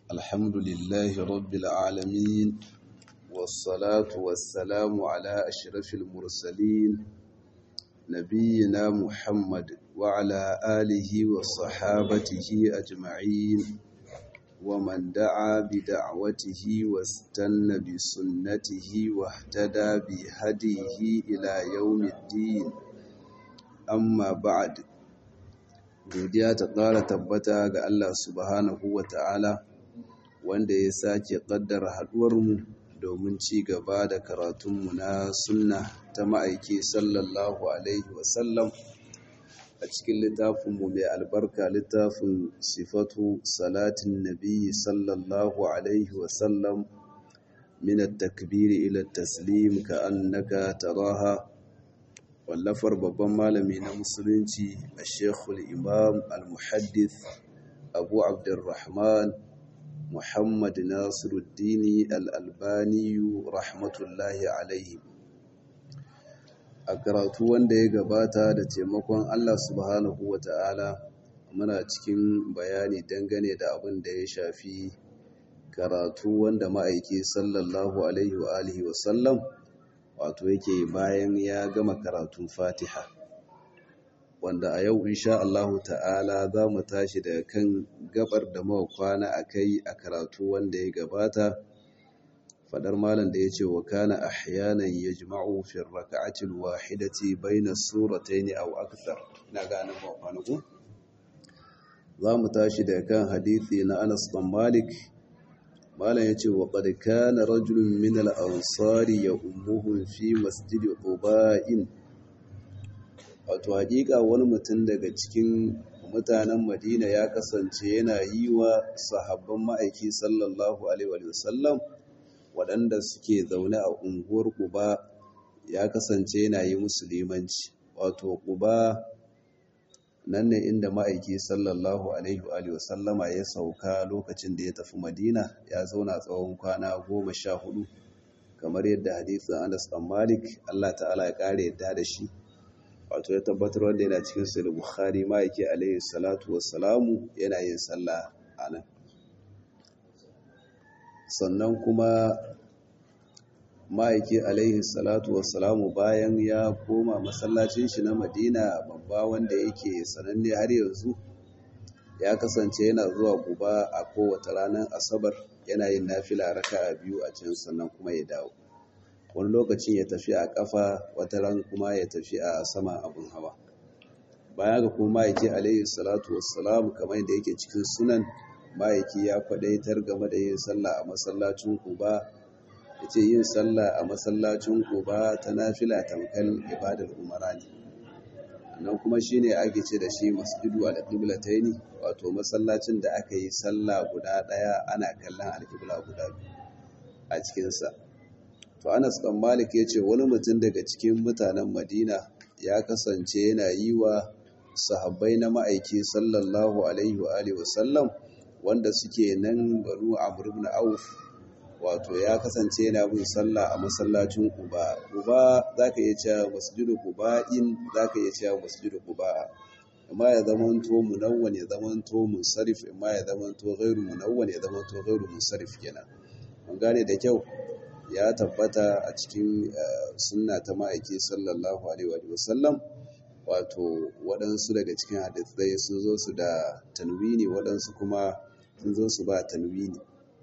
الحمد لله رب العالمين والصلاة والسلام على أشرف المرسلين نبينا محمد وعلى آله وصحابته أجمعين ومن دعا بدعوته واستنى بسنته واهتدى بهديه إلى يوم الدين amma ba'ad godiya ta ƙara tabbata ga Allah subhanahu wa ta'ala wanda ya sake ƙaddara haɗuwarmu domin ci gaba da karatunmu na sunna ta ma'aiki sallallahu alaihi wasallam a cikin littafinmu mai albarka littafin sifatu salatin nabi sallallahu alaihi wasallam min at-takbiri ila at-taslim ka annaka taraha wallafar babban malami na musulunci a shekul imam al-muhaddith abu abdurrahman muhammad nasiruddini al-albaniyu rahmatullahi alaihi a karatu wanda ya gabata da taimakon allah subhanahu wa ta'ala muna cikin bayani dangane da abin da ya shafi karatu wanda ma'aiki sallallahu alaihi wa alihi wasallam wato yake bayan ya gama karatun fatiha wanda a yau insha Allahu ta'ala za mu tashi daga kan gabar da muka kwana a kai a karatu wanda ya gabata fadar malam da ya ce wa kana ahyanan yajma'u fi rak'ati alwahidati bayna suratayn aw akthar ina ganin ba kwana ku za mu tashi daga kan hadisi na Anas bin Malik malam ya ce wa ƙarƙa na rajulun min al'ansari ya umuhun fi masjidi ƙuba'in wato haƙiƙa wani mutum daga cikin mutanen madina ya kasance yana yi wa sahabban ma'aiki sallallahu alaihi wasallam waɗanda suke zaune a unguwar ƙuba ya kasance yana yi musulmanci wato ƙuba nan ne inda ma'aiki sallallahu alaihi wa sallama ya sauka lokacin da ya tafi madina ya zauna tsawon kwana goma sha hudu kamar yadda hadisin anas dan malik allah ta'ala ya kare yadda da shi wato ya tabbatar wanda yana cikin sahih bukhari ma'aiki alaihi salatu wassalamu yana yin sallah a nan sannan kuma ma'aiki alaihi salatu wassalamu bayan ya koma masallacin shi na madina babba wanda yake sananne har yanzu ya kasance yana zuwa guba a kowace ranar asabar yana yin nafila raka a biyu a can sannan kuma ya dawo wani lokacin ya tafi a kafa wata ran kuma ya tafi a sama abin hawa baya ga kuma ma'aiki alaihi salatu wassalamu kamar yadda yake cikin sunan ma'aiki ya kwadaitar game da yin sallah a masallacin kuba ya ce yin sallah a masallacin kuba ta nafila tamkar ibadar umara ne nan kuma shi ne ake ce da shi masjidu al-qiblataini wato masallacin da aka yi sallah guda ɗaya ana kallon alƙibla guda biyu a cikinsa to anas dan malik ya ce wani mutum daga cikin mutanen madina ya kasance yana yi wa sahabbai na ma'aiki sallallahu alaihi wa alihi wasallam wanda suke nan banu amr ibn auf wato ya kasance yana bin sallah a masallacin Quba Quba zaka iya cewa masjidu Quba'in zaka iya cewa masjidu Quba amma ya zamanto munawwan ya zamanto munsarif amma ya zamanto ghairu munawwan ya zamanto ghairu munsarif kenan mun gane da kyau ya tabbata a cikin sunna ta ma'aiki sallallahu alaihi wa sallam wato waɗansu daga cikin hadisai sun zo su da tanwini waɗansu kuma sun zo su ba tanwini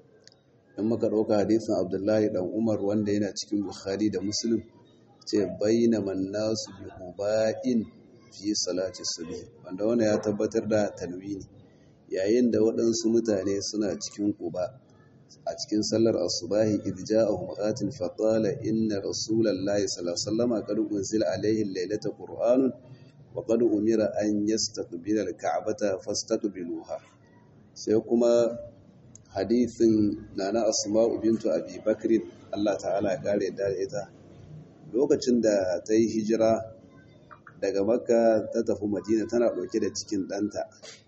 in muka ɗauka hadisin abdullahi ɗan umar wanda yana cikin bukhari da muslim ce bayyana mannasu bi huba'in fi salati subhi wanda wanda ya tabbatar da tanwini yayin da waɗansu mutane suna cikin quba a cikin sallar asubahi idh ja'ahum qatil fa qala inna rasulallahi sallallahu alaihi wasallam qad unzila alaihi laylata qur'anun wa qad umira an yastaqbila al-ka'bata fastaqbiluha sai kuma hadithin nana asma'u bintu abi bakrin Allah ta'ala ya kare da ita lokacin da ta yi hijira daga makka ta tafi madina tana ɗauke da cikin ɗanta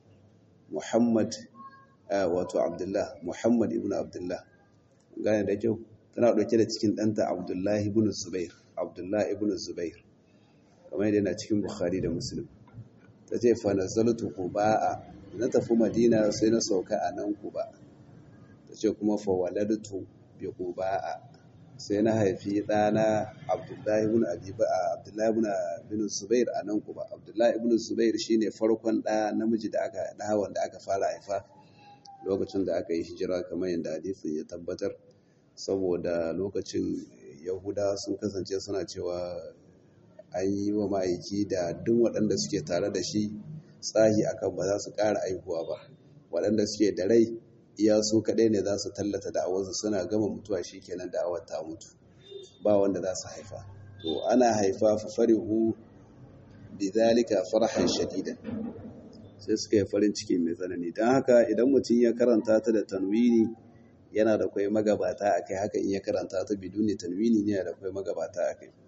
muhammad wato abdullah muhammad ibn abdullah gane da kyau tana ɗauke da cikin ɗanta abdullah ibn zubair abdullah ibn zubair kamar yadda yana cikin bukhari da muslim ta ce fa nazaltu quba'a na tafi madina sai na sauka a nan quba tace kuma fa waladtu bi quba'a sai na haifi ɗana abdullahi ibn abiba abdullahi ibn bin zubair a nan kuma abdullahi ibn zubair shine farkon ɗa namiji da aka ɗa wanda aka fara haifa lokacin da aka yi hijira kamar yadda hadisin ya tabbatar saboda lokacin yahuda sun kasance suna cewa an yi wa ma'aiki da duk waɗanda suke tare da shi tsahi akan ba za su ƙara aihuwa ba waɗanda suke da rai iya su kaɗai ne za su tallata da'awarsu suna gama mutuwa shi kenan da'awar ta mutu ba wanda za su haifa to ana haifa fa farihu bi zalika farhan shadidan sai suka yi farin ciki mai tsanani don haka idan mutum ya karanta ta da tanwini yana da kwai magabata a kai haka in ya karanta ta biduni tanwini ne da kwai magabata a kai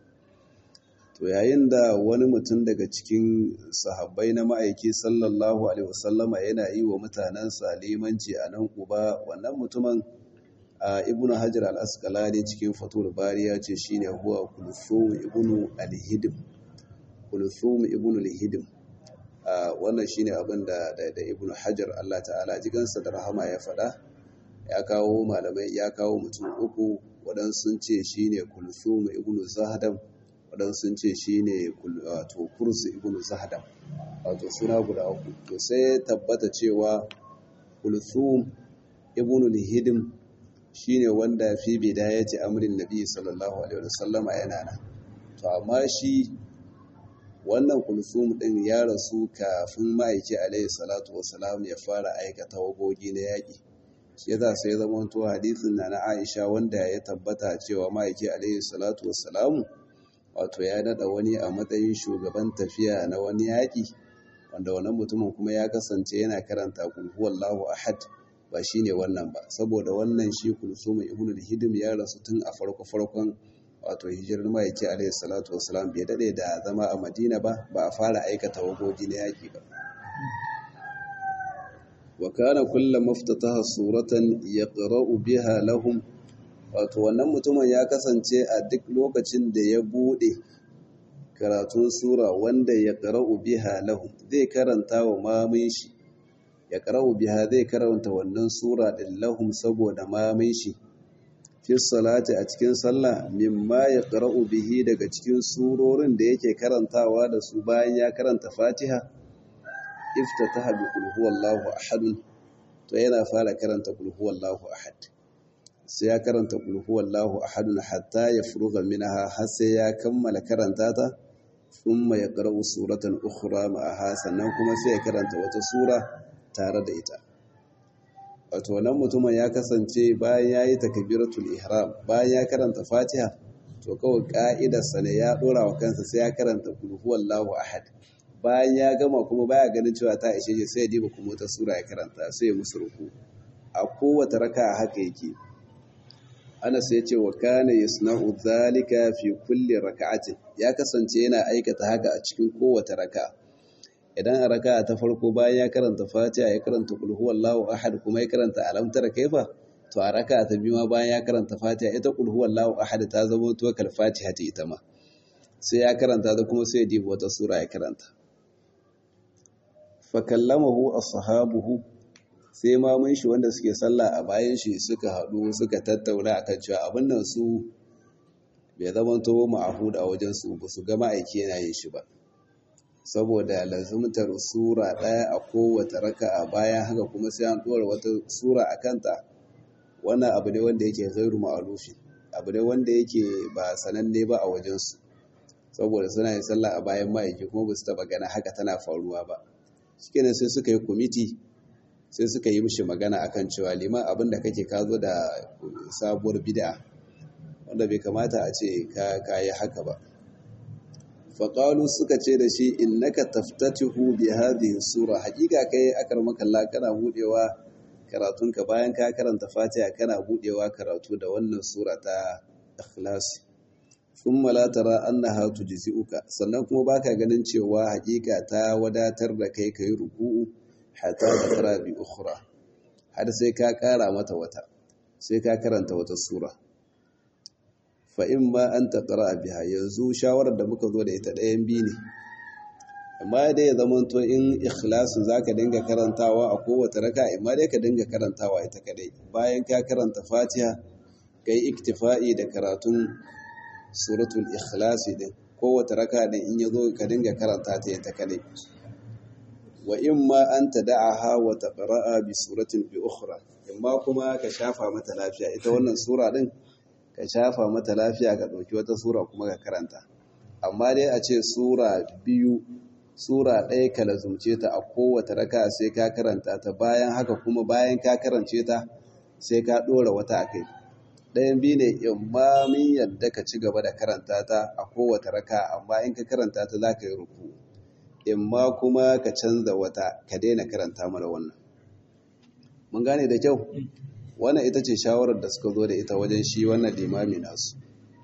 to yayin da wani mutum daga cikin sahabbai na ma'aiki sallallahu alaihi wasallama yana yi wa mutanensa limanci a nan kuba wannan mutumin a ibnu hajar al-asqalani cikin fatul bari ya ce shine huwa kulthum ibnu al-hidim kulthum ibnu al-hidim wannan shine abin da da ibnu hajar Allah ta'ala jigansa da rahama ya faɗa ya kawo malamai ya kawo mutum uku waɗansu sun ce shine kulthum ibnu zahdam waɗansu sun ce shi ne wato kursu ibn zahadam wato suna guda uku to sai tabbata cewa kulthum ibn lihidim shi ne wanda fi bidayati amrin nabi sallallahu alaihi wasallam yana nan to amma shi wannan kulthum din ya rasu kafin ma'aiki alaihi salatu wasalam ya fara aikata wagogi na yaƙi shi yasa sai zama to hadisin na na Aisha wanda ya tabbata cewa ma'aiki alaihi salatu wasalam wato ya nada wani a matsayin shugaban tafiya na wani yaƙi wanda wannan mutumin kuma ya kasance yana karanta kulhuwallahu ahad ba shine wannan ba saboda wannan shi kulsum ibn al-hidim ya rasu tun a farko farkon wato hijirar ma'aiki alaihi salatu wasalam bai dade da zama a madina ba ba a fara aikata wagogi na yaƙi ba wa kana kullu maftataha suratan yaqra'u biha lahum wato wannan mutumin ya kasance a duk lokacin da ya bude karatun sura wanda ya qara'u biha lahum zai karanta wa mamin shi ya qara'u biha zai karanta wannan sura din lahum saboda mamin shi fi salati a cikin sallah mimma ya qara'u bihi daga cikin surorin da yake karantawa da su bayan ya karanta Fatiha iftataha bi qul huwallahu ahad to yana fara karanta qul huwallahu ahad sai ya karanta kulhu wallahu ahadun hatta ya furuga minaha har sai ya kammala karanta ta thumma yaqra'u suratan ukhra ma'aha sannan kuma sai ya karanta wata sura tare da ita wato wannan mutumin ya kasance bayan yayi takbiratul ihram bayan ya karanta fatiha to kawai ka'idar sa ne ya dora wa kansa sai ya karanta kulhu wallahu ahad bayan ya gama kuma baya ganin cewa ta ishe shi sai ya diba kuma wata sura ya karanta sai ya musu ruku a kowace raka'a haka yake Anas ya ce wa kana yasna'u dhalika fi kulli raka'atin ya kasance yana aikata haka a cikin kowace raka'a idan a raka'a ta farko bayan ya karanta Fatiha ya karanta qul huwallahu ahad kuma ya karanta alam tara kaifa to a raka'a ta biyu ma bayan ya karanta Fatiha ita qul huwallahu ahad ta zama to kal Fatiha ta ita ma sai ya karanta da kuma sai ya dibi wata sura ya karanta fa kallamahu ashabuhu sai mamun shi wanda suke sallah a bayan shi suka haɗu suka tattauna akan cewa abin nan su bai zama to ma'ahud a wajen su ba su ga ma'aiki yana yin shi ba saboda lazumtar sura ɗaya a kowace raka'a bayan haka kuma sai an ɗora wata sura a kanta wannan abu ne wanda yake gairu ma'alufi abu ne wanda yake ba sananne ba a wajensu saboda suna yin sallah a bayan ma'aiki kuma ba su taɓa gana haka tana faruwa ba shikenan sai suka yi kwamiti sai suka yi mishi magana akan cewa liman abin da kake ka zo da sabuwar bid'a wanda bai kamata a ce ka yi haka ba faƙalu suka ce da shi innaka taftatihu bi hadhihi sura haƙiƙa kai akar makalla kana budewa karatunka bayan ka karanta fatiha kana budewa karatu da wannan sura ta ikhlas thumma la tara annaha tujzi'uka sannan kuma baka ganin cewa haƙiƙa ta wadatar da kai kai ruku'u hatta takra bi ukhra har sai ka ƙara mata wata sai ka karanta wata sura fa in ma an taqra biha yanzu shawarar da muka zo da ita ɗayan biyu ne amma dai ya zama to in ikhlasin zaka dinga karantawa a kowace raka amma dai ka dinga karantawa ita kadai bayan ka karanta fatiha kai iktifa'i da karatun suratul ikhlasi din kowace raka din in yazo ka dinga karanta ta ita kadai wa imma an tada'aha wa taqra'a bi suratin bi ukhra imma kuma ka shafa mata lafiya ita wannan sura din ka shafa mata lafiya ka dauki wata sura kuma ka karanta amma dai a ce sura biyu sura ɗaya ka lazumce ta a kowace raka sai ka karanta ta bayan haka kuma bayan ka karance ta sai ka ɗora wata a kai ɗayan biyu ne imma min yadda ka ci gaba da karanta ta a kowace raka amma in ka karanta ta za ka yi ruku imma kuma ka canza wata ka daina karanta mana wannan mun gane da kyau wannan ita ce shawarar da suka zo da ita wajen shi wannan limami nasu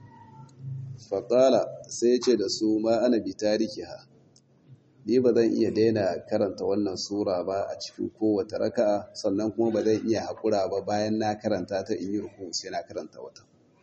faƙala sai ce da su ma ana bi tariki ha ni ba zan iya daina karanta wannan sura ba a cikin kowace raka'a sannan kuma ba zan iya haƙura ba bayan na karanta ta in yi ruku sai na karanta wata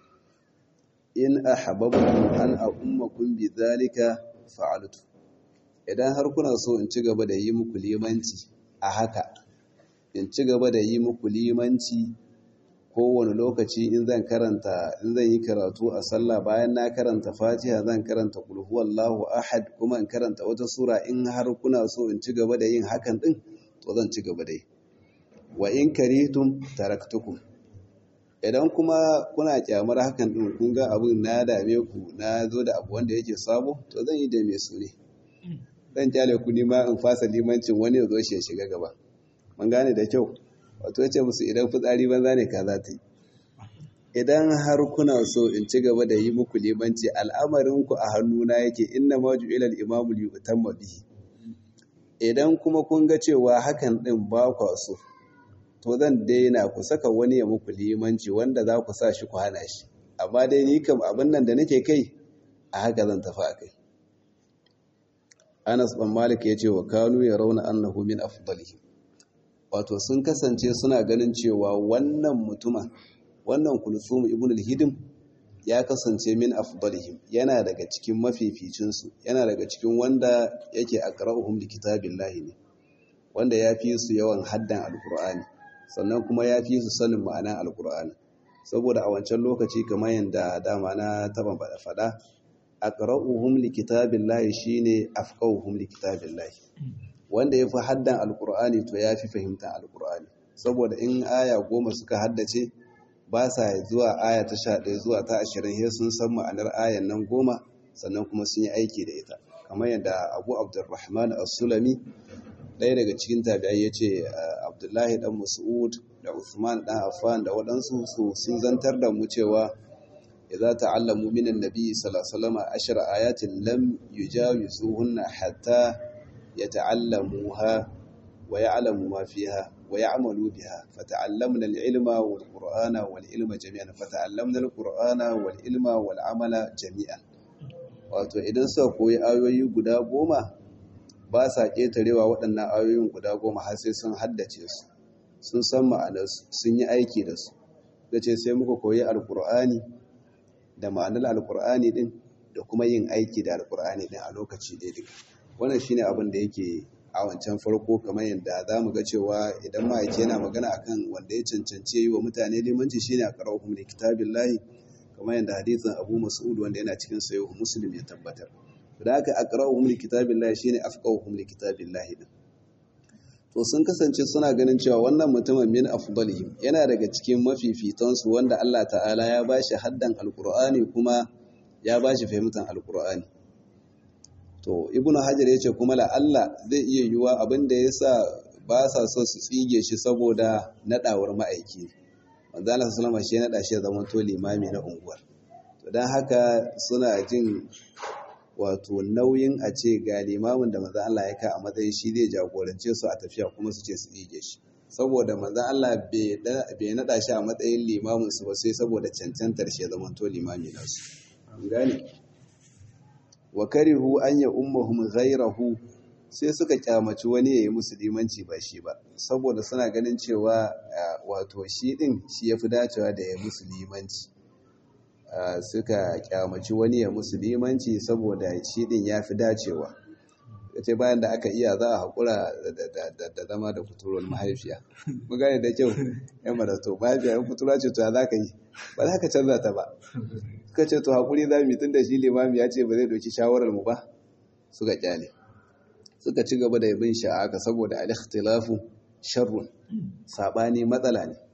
in ahbabtum an ummakum bi zalika fa'altu idan har kuna so in ci gaba da yi muku limanci a haka in ci gaba da yi muku limanci kowane lokaci in zan karanta in zan yi karatu a sallah bayan na karanta fatiha zan karanta kulhu wallahu ahad kuma in karanta wata sura in har kuna so in ci gaba da yin hakan din to zan ci gaba da yi wa in karitum taraktukum idan kuma kuna kyamar hakan din kun ga abin na dame ku na zo da abu wanda yake sabo to zan yi da mai su ne zan kyale ku nima in fasa limancin wani ya zo shi ya shiga gaba mun gane da kyau wato ya ce musu idan fitsari banza ne ka za ta yi idan har kuna so in ci gaba da yi muku limanci al'amarinku a hannuna yake inna ma ju'ila al-imamu li yutamma bihi idan kuma kun ga cewa hakan din ba kwa so to zan daina ku saka wani ya muku limanci wanda za ku sa shi ku hana shi amma dai ni kam abin nan da nake kai a haka zan tafi a kai Anas bin Malik ya ce wa kanu ya rauna annahu min afdalihim wato sun kasance suna ganin cewa wannan mutuma wannan kulsum ibn al-hidim ya kasance min afdalihim yana daga cikin mafificin su yana daga cikin wanda yake aqra'uhum li kitabillahi ne wanda ya fi su yawan haddan alqur'ani sannan kuma ya fi su sanin ma'anar alqur'ani saboda a wancan lokaci kamar yanda dama na taba fada aqra'uhum li kitabillahi shine afqahuhum li kitabillahi wanda ya fi haddan alkur'ani to ya fi fahimtar alkur'ani saboda in aya goma suka haddace ba sa zuwa aya ta sha ɗaya zuwa ta ashirin ya sun san ma'anar ayan nan goma sannan kuma sun yi aiki da ita kamar yadda abu abdulrahman as-sulami ɗaya daga cikin tabi'ai ya ce abdullahi dan mas'ud da usman dan affan da waɗansu su sun zantar da mu cewa idza ta'allamu min an-nabi sallallahu alaihi wasallam ashra ayatin lam yujawizuhunna hatta يتعلموها ويعلموا ما فيها ويعملوا بها فتعلمنا العلم والقرآن والعلم جميعا فتعلمنا القرآن والعلم والعمل جميعا wato idan suka koyi ayoyi guda goma ba sa ƙetarewa waɗannan ayoyin guda goma har sai sun haddace su sun san ma'anarsu sun yi aiki da su da ce sai muka koyi alkur'ani da ma'anar alkur'ani ɗin da kuma yin aiki da alkur'ani ɗin a lokaci ɗaya duka wannan shine abin da yake a wancan farko kamar yadda za mu ga cewa idan ma'aiki yana magana akan wanda ya cancanci yi wa mutane limanci shine a qara'uhum li kitabillahi kamar yadda hadisin Abu Mas'ud wanda yana cikin sahih Muslim ya tabbatar da haka aqra'uhum li kitabillahi shine afqahuhum li kitabillahi din to sun kasance suna ganin cewa wannan mutumin min afdalihim yana daga cikin mafifitansu wanda Allah ta'ala ya bashi haddan alqur'ani kuma ya bashi fahimtar alqur'ani to ibnu hajar ya ce kuma la'alla zai iya yiwuwa abin da ya sa ba sa so su tsige shi saboda nadawar ma'aiki manzana sallama shi naɗa shi ya zama to limami na unguwar to don haka suna jin wato nauyin a ce ga limamin da manzan Allah ya ka a matsayin shi zai jagorance su a tafiya kuma su ce su tsige shi saboda manzan Allah bai naɗa shi a matsayin limamin su ba sai saboda cancantar shi ya zama to limami nasu gane wa karihu an ya ummahum ghairahu sai suka kyamaci wani yayi musu limanci ba shi ba saboda suna ganin cewa wato shi din shi yafi dacewa da ya musu limanci suka kyamaci wani ya musu limanci saboda shi din yafi dacewa ce bayan da aka iya za a haƙura da zama da kuturar mahaifiya mu gane da kyau yan mara to mahaifiya yan kutura ce to ya za ka yi ba za ka canza ta ba suka ce to haƙuri za mu tun da shi limami ya ce ba zai doki shawarar mu ba suka kyale suka ci gaba da bin sha'aka saboda al-ikhtilafu sharrun sabani matsala ne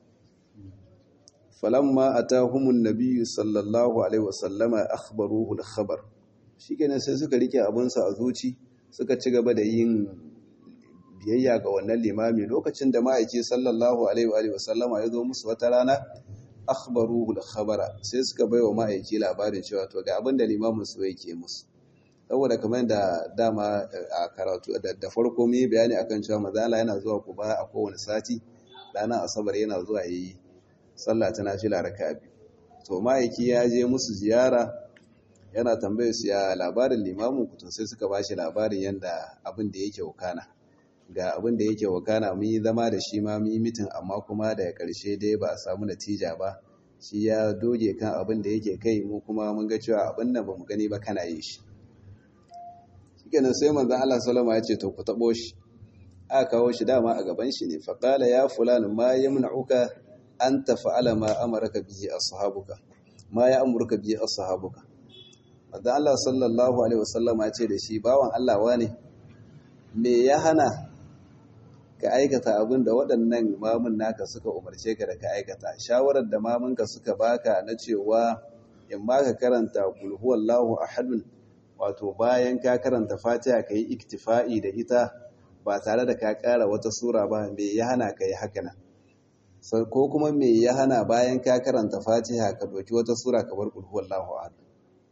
falamma atahumun nabiyyu sallallahu alaihi wasallama akhbaruhu al-khabar shikenan sai suka rike abunsa a zuci suka ci gaba da yin biyayya ga wannan limami lokacin da ma'aiki sallallahu alaihi wasallama ya zo musu wata rana akhbaruhu al-khabara sai suka baiwa ma'aiki labarin cewa to ga abin da limamin su yake musu saboda kamar da dama a karatu da farko mu yi bayani akan cewa mazala yana zuwa kuba a kowane sati ranar asabar yana zuwa yi sallah ta nafila raka biyu to ma'aiki ya je musu ziyara yana tambayar su ya labarin limamin ku to sai suka ba shi labarin yadda abin da yake wakana ga abin da yake wakana mun yi zama da shi ma mun yi mitin amma kuma daga ƙarshe dai ba a samu natija ba shi ya doge kan abin da yake kai mu kuma mun ga cewa abin nan ba mu gani ba kana yin shi shikenan sai manzon Allah sallama ya ce to ku tabo shi aka kawo shi dama a gaban shi ne fa qala ya fulan ma yamna'uka an tafa'ala ma amaraka bihi ashabuka ma ya amurka bihi ashabuka manzon Allah sallallahu alaihi wasallama ya ce da shi bawan Allah wane me ya hana ka aikata abin da waɗannan mamun naka suka umarce ka da ka aikata shawarar da mamunka suka baka na cewa in ma ka karanta kul huwallahu ahadun wato bayan ka karanta fatiha ka yi iktifa'i da ita ba tare da ka ƙara wata sura ba me ya hana ka yi haka nan ko kuma me ya hana bayan ka karanta fatiha ka ɗauki wata sura ka bar kul huwallahu ahad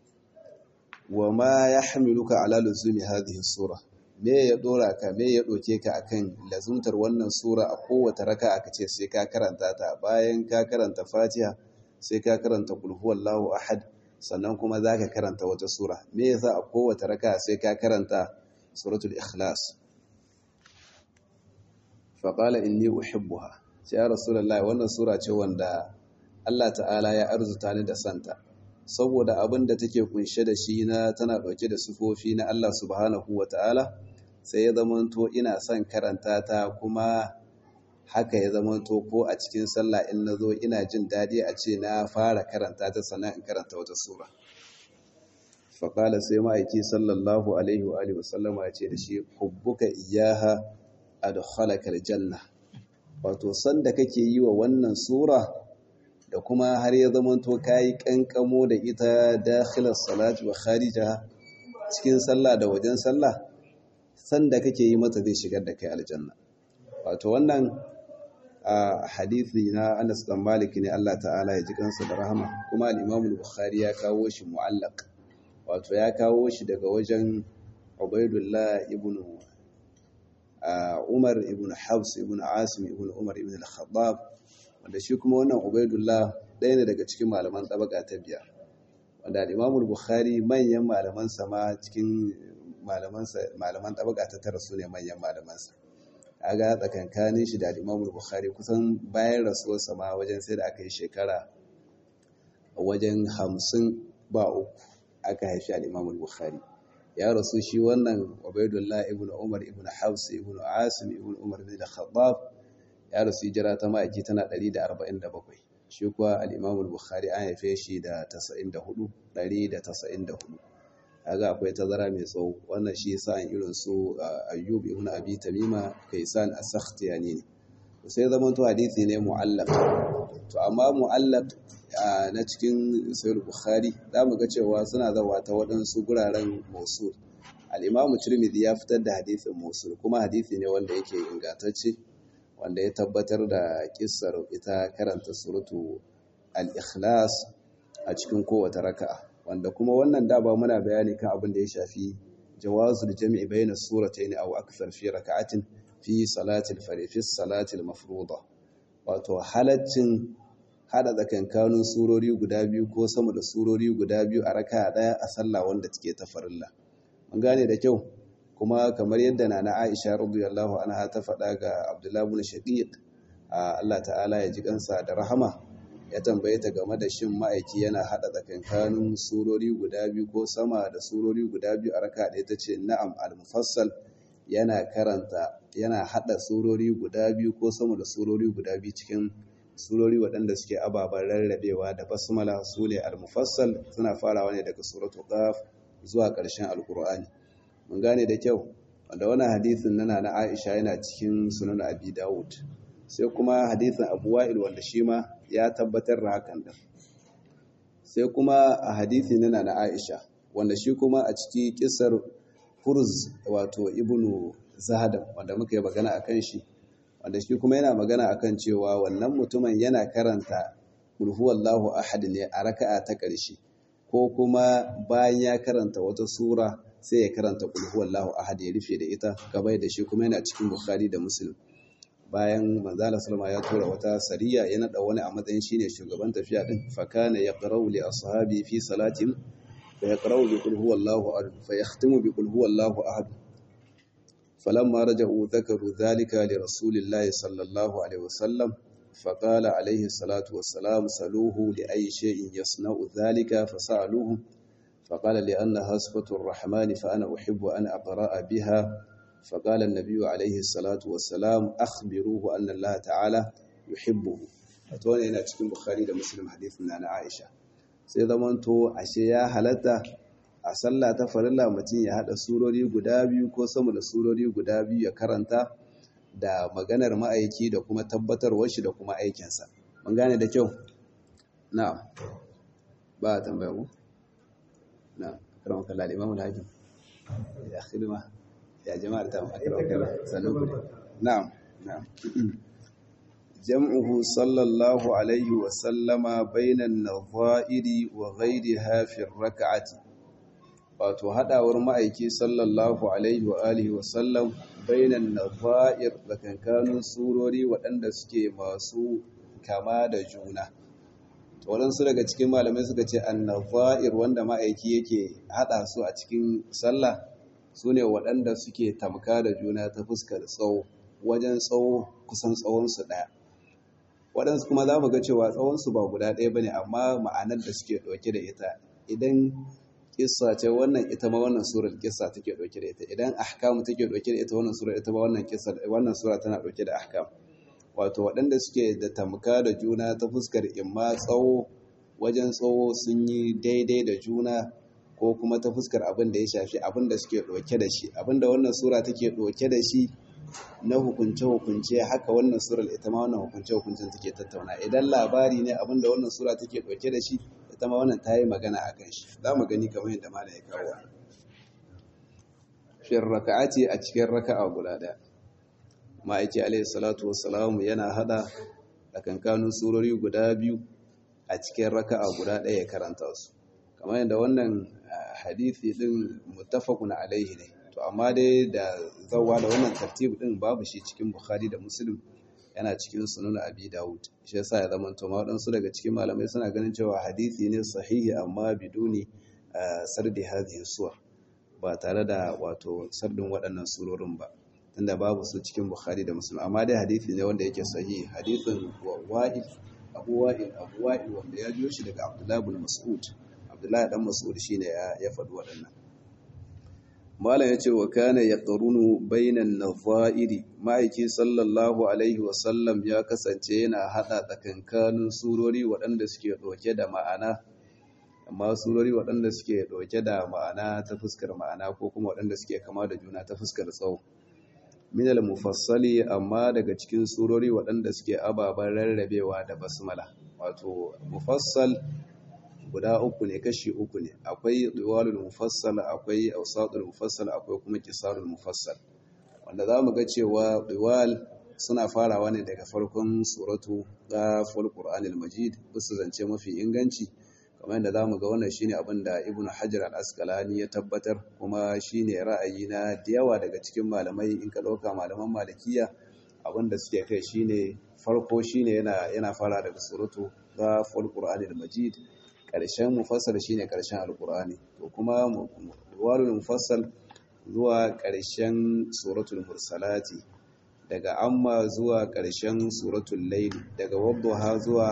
wa ma yahmiluka ala luzumi hadhihi sura me ya dora ka me ya doke ka akan lazumtar wannan sura a kowace raka aka ce sai ka karanta ta bayan ka karanta fatiha sai ka karanta kul huwallahu ahad sannan kuma za ka karanta wata sura me yasa a kowace raka sai ka karanta suratul ikhlas faƙala inni uhibbuha sai ya rasulullahi wannan sura ce wanda Allah ta'ala ya arzuta ni da santa saboda abin da take kunshe da shi na tana ɗauke da sufofi na Allah subhanahu wa ta'ala sai ya zamanto ina son karanta ta kuma haka ya zamanto ko a cikin sallah in na zo ina jin daɗi a ce na fara karanta ta sannan in karanta wata sura faƙala sai ma'aiki sallallahu alaihi wa wasallama ya ce da shi hubbuka iyaha adkhalakal janna wato sanda kake yi wa wannan sura da kuma har ya zamanto kayi kankamo da ita dakhilar salati wa kharijaha cikin sallah da wajen sallah sanda kake yi mata zai shigar da kai aljanna wato wannan a hadithi na Anas dan Malik ne Allah ta'ala ya ji kansa da rahama kuma al-Imam al-Bukhari ya kawo shi mu'allaq wato ya kawo shi daga wajen Ubaidullah ibn Umar ibn Hafs ibn Asim ibn Umar ibn al-Khattab wanda shi kuma wannan Ubaidullah ɗaya ne daga cikin malaman tabaka ta biyar wanda al-Imam al-Bukhari manyan malaman sa ma cikin malaman sa malaman tabaka ta tara su ne manyan malaman sa kaga tsakankanin shi da al-Imam al-Bukhari kusan bayan rasuwar sa ma wajen sai da aka yi shekara wajen hamsin ba uku aka haifi al-Imam al-Bukhari ya rasu shi wannan Ubaidullah ibn Umar ibn Hafs ibn Asim ibn Umar ibn Khattab ya rasu hijira ta ma'aiki tana 147 shi kuwa al-Imam al-Bukhari an haife shi da 94 194 kaga akwai tazara mai tsawo wannan shi yasa an irin su Ayyub ibn Abi Tamima Kaysan as-Sakhtiyani ne sai zaman to hadisi ne mu'allaq to amma mu'allaq na cikin Sahih Bukhari zamu ga cewa suna zawa ta waɗansu guraren Mosul al-Imam Tirmidhi ya fitar da hadisin Mosul kuma hadisi ne wanda yake ingantacce wanda ya tabbatar da kissar ita karanta suratu al-ikhlas a cikin kowace raka'a wanda kuma wannan da ba muna bayani kan abin da ya shafi jawazul jami'i bayna suratayn aw akthar fi raka'atin fi salati al-fari fi salati al-mafruḍa wato halaccin hada tsakankanin surori guda biyu ko sama da surori guda biyu a raka'a daya a sallah wanda take ta farilla mun gane da kyau kuma kamar yadda nana Aisha radiyallahu anha ta faɗa ga Abdullah ibn Shaqiq Allah ta'ala ya ji kansa da rahama ya tambaye ta game da shin ma'aiki yana hada tsakankanin surori guda biyu ko sama da surori guda biyu a raka ɗaya ta ce na'am al-mufassal yana karanta yana hada surori guda biyu ko sama da surori guda biyu cikin surori waɗanda suke ababen rarrabewa da basmala su ne al-mufassal suna farawa ne daga suratul qaf zuwa ƙarshen alkur'ani mun gane da kyau wanda wannan hadisin nana na Aisha yana cikin sunan Abi Dawud sai kuma hadisin Abu Wa'il wanda shi ma ya tabbatar da hakan da sai kuma a hadisi nana na Aisha wanda shi kuma a ciki kisar Furz wato Ibnu Zahadam wanda muka yi magana akan shi wanda shi kuma yana magana akan cewa wannan mutumin yana karanta Qul huwallahu ahad ne a raka'a ta ƙarshe ko kuma bayan ya karanta wata sura sai ya karanta Qul huwallahu ahad ya rufe da ita gabai da shi kuma yana cikin Bukhari da Muslim bayan manzala salama ya tura wata sariya ya nada wani a matsayin shine shugaban tafiya din fa kana yaqra'u li ashabi fi salatin fa yaqra'u bi qul huwallahu ahad fa yahtimu bi qul huwallahu ahad falamma raja'u dhakaru dhalika li rasulillahi sallallahu alaihi wasallam فقال عليه الصلاة والسلام سلوه لأي شيء يصنع ذلك فسألوه فقال لأنها صفة الرحمن فأنا أحب أن أقرأ بها فقال النبي عليه الصلاة والسلام أخبروه أن الله تعالى يحبه أتوني أنا cikin Bukhari da Muslim hadisin na Aisha sai zamanto ashe ya halatta a sallah ta farilla mutum ya hada surori guda biyu ko sama da surori guda biyu ya karanta da maganar ma'aiki da kuma tabbatarwar shi da kuma aikinsa mun gane da kyau na'am ba a tambaya ku na'am karamar kalla da imamu hakim ya khidma ya jama'ar ta akarar kalla sannan ku na'am na'am jam'uhu sallallahu alaihi wa sallama bainan nadha'iri wa ghayriha fi rak'ati wato hadawar ma'aiki sallallahu alaihi wa alihi wa sallam bainan nadha'ir tsakankanin surori waɗanda suke masu kama da juna to waɗansu daga cikin malamai suka ce annadha'ir wanda ma'aiki yake hada su a cikin sallah sune waɗanda suke tamka da juna ta fuskar tsawo wajen tsawo kusan tsawonsu ɗaya waɗansu kuma za mu ga cewa tsawonsu ba guda ɗaya ba ne amma ma'anar da suke ɗauke da ita idan kissa ce wannan ita ma wannan surar kissa take ɗauke da ita idan ahkam take ɗauke da ita wannan sura ita ma wannan kissa wannan sura tana ɗauke da ahkam wato waɗanda suke da tamka da juna ta fuskar imma tsawo wajen tsawo sun yi daidai da juna ko kuma ta fuskar abin da ya shafi abin da suke ɗauke da shi abin da wannan sura take ɗauke da shi na hukunce-hukunce haka wannan surar ita ma wannan hukunce-hukuncen take tattauna idan labari ne abin da wannan sura take ɗauke da shi ita ma wannan ta yi magana a kan shi za mu gani kamar yadda mala ya kawo fin raka'a ce a cikin raka'a guda ɗaya ma'aiki alaihi salatu wassalamu yana hada tsakankanin surori guda biyu a cikin raka'a guda ɗaya ya karanta su kamar yadda wannan hadithi din muttafaqun alaihi ne to amma dai da zawa da wannan tartib din babu shi cikin bukhari da muslim yana cikin sunan abi dawud shi yasa ya zama to ma wadansu daga cikin malamai suna ganin cewa hadisi ne sahihi amma biduni sardi hadhihi suwar ba tare da wato sardin waɗannan surorin ba tunda babu su cikin bukhari da muslim amma dai hadisi ne wanda yake sahihi hadisin wa'il abu wa'il abu wa'il wanda ya biyo shi daga abdullahi bin mas'ud abdullahi dan mas'ud shine ya faɗi waɗannan malam yace wa kana yaqrunu bainan nadha'iri ma'aiki sallallahu alaihi wa sallam ya kasance yana hada tsakankanin surori waɗanda suke ɗauke da ma'ana amma surori waɗanda suke ɗauke da ma'ana ta fuskar ma'ana ko kuma waɗanda suke kama da juna ta fuskar tsawo minal mufassali amma daga cikin surori waɗanda suke ababen rarrabewa da basmala wato mufassal guda uku ne kashi uku ne akwai diwalul mufassal akwai awsatul mufassal akwai kuma kisarul mufassal wanda za mu ga cewa diwal suna farawa ne daga farkon suratu ghaful qur'anil majid bisa zance mafi inganci kamar yadda za mu ga wannan shine abin da ibnu hajar al-asqalani ya tabbatar kuma shine ra'ayi na da yawa daga cikin malamai in ka dauka malaman malikiya abin da suke kai shine farko shine yana yana fara daga suratu ghaful qur'anil majid ƙarshen mufassal shine ƙarshen alƙur'ani to kuma walul mufassal zuwa ƙarshen suratul mursalati daga amma zuwa ƙarshen suratul layl daga wadduha zuwa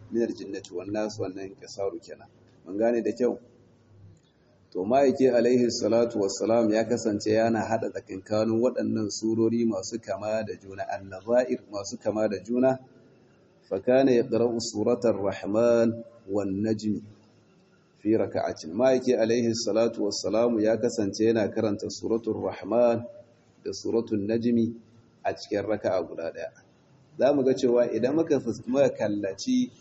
min aljinnati wan nas wannan kisaru kenan mun gane da kyau to ma'aiki alaihi salatu wassalam ya kasance yana hada tsakankanin waɗannan surori masu kama da juna annazair masu kama da juna fa kana yaqra'u suratar rahman wan najm fi raka'atin ma'aiki alaihi salatu wassalam ya kasance yana karanta suratul rahman da suratul najmi a cikin raka'a guda daya zamu ga cewa idan muka muka kallaci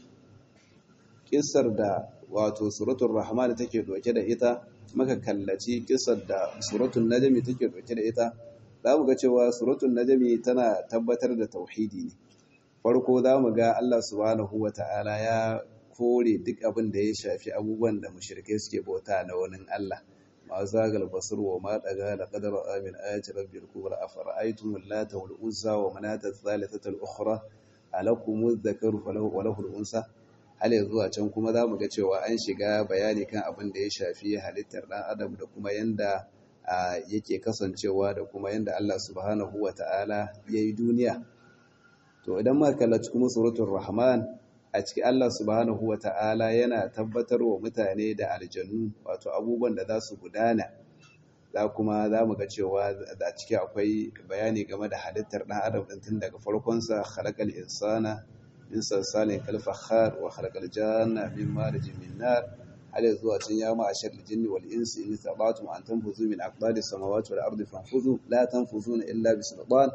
kissar da wato suratul rahman take doke da ita maka kallaci kisar da suratun najami take dauke da ita za mu ga cewa suratun najami tana tabbatar da tauhidi ne farko za mu ga Allah subhanahu wa ta'ala ya kore duk abin da ya shafi abubuwan da mushrikai suke bauta na wani Allah ma zagal basir wa ma daga da qadar amin ayati rabbil kubra afara'aytum allata wal uzza wa manata thalithata al ukhra alakum adh-dhakaru wa lahu al-unsa hal yanzu a can kuma za mu ga cewa an shiga bayani kan abin da ya shafi halittar ɗan adam da kuma yanda yake kasancewa da kuma yanda Allah subhanahu wa ta'ala ya yi duniya to idan ma kallaci kuma suratul rahman a cikin Allah subhanahu wa ta'ala yana tabbatar wa mutane da aljannu wato abubuwan da za su gudana za kuma za mu ga cewa a ciki akwai bayani game da halittar ɗan adam ɗin tun daga farkonsa khalaqal insana min salsalin kalfakhar wa khalaqal janna min marijin min nar hal zuwa can ya ma ashar jinni wal insi in tabatum an tanfuzu min aqdari samawati wal ardi fanfuzu la tanfuzuna illa bi sultan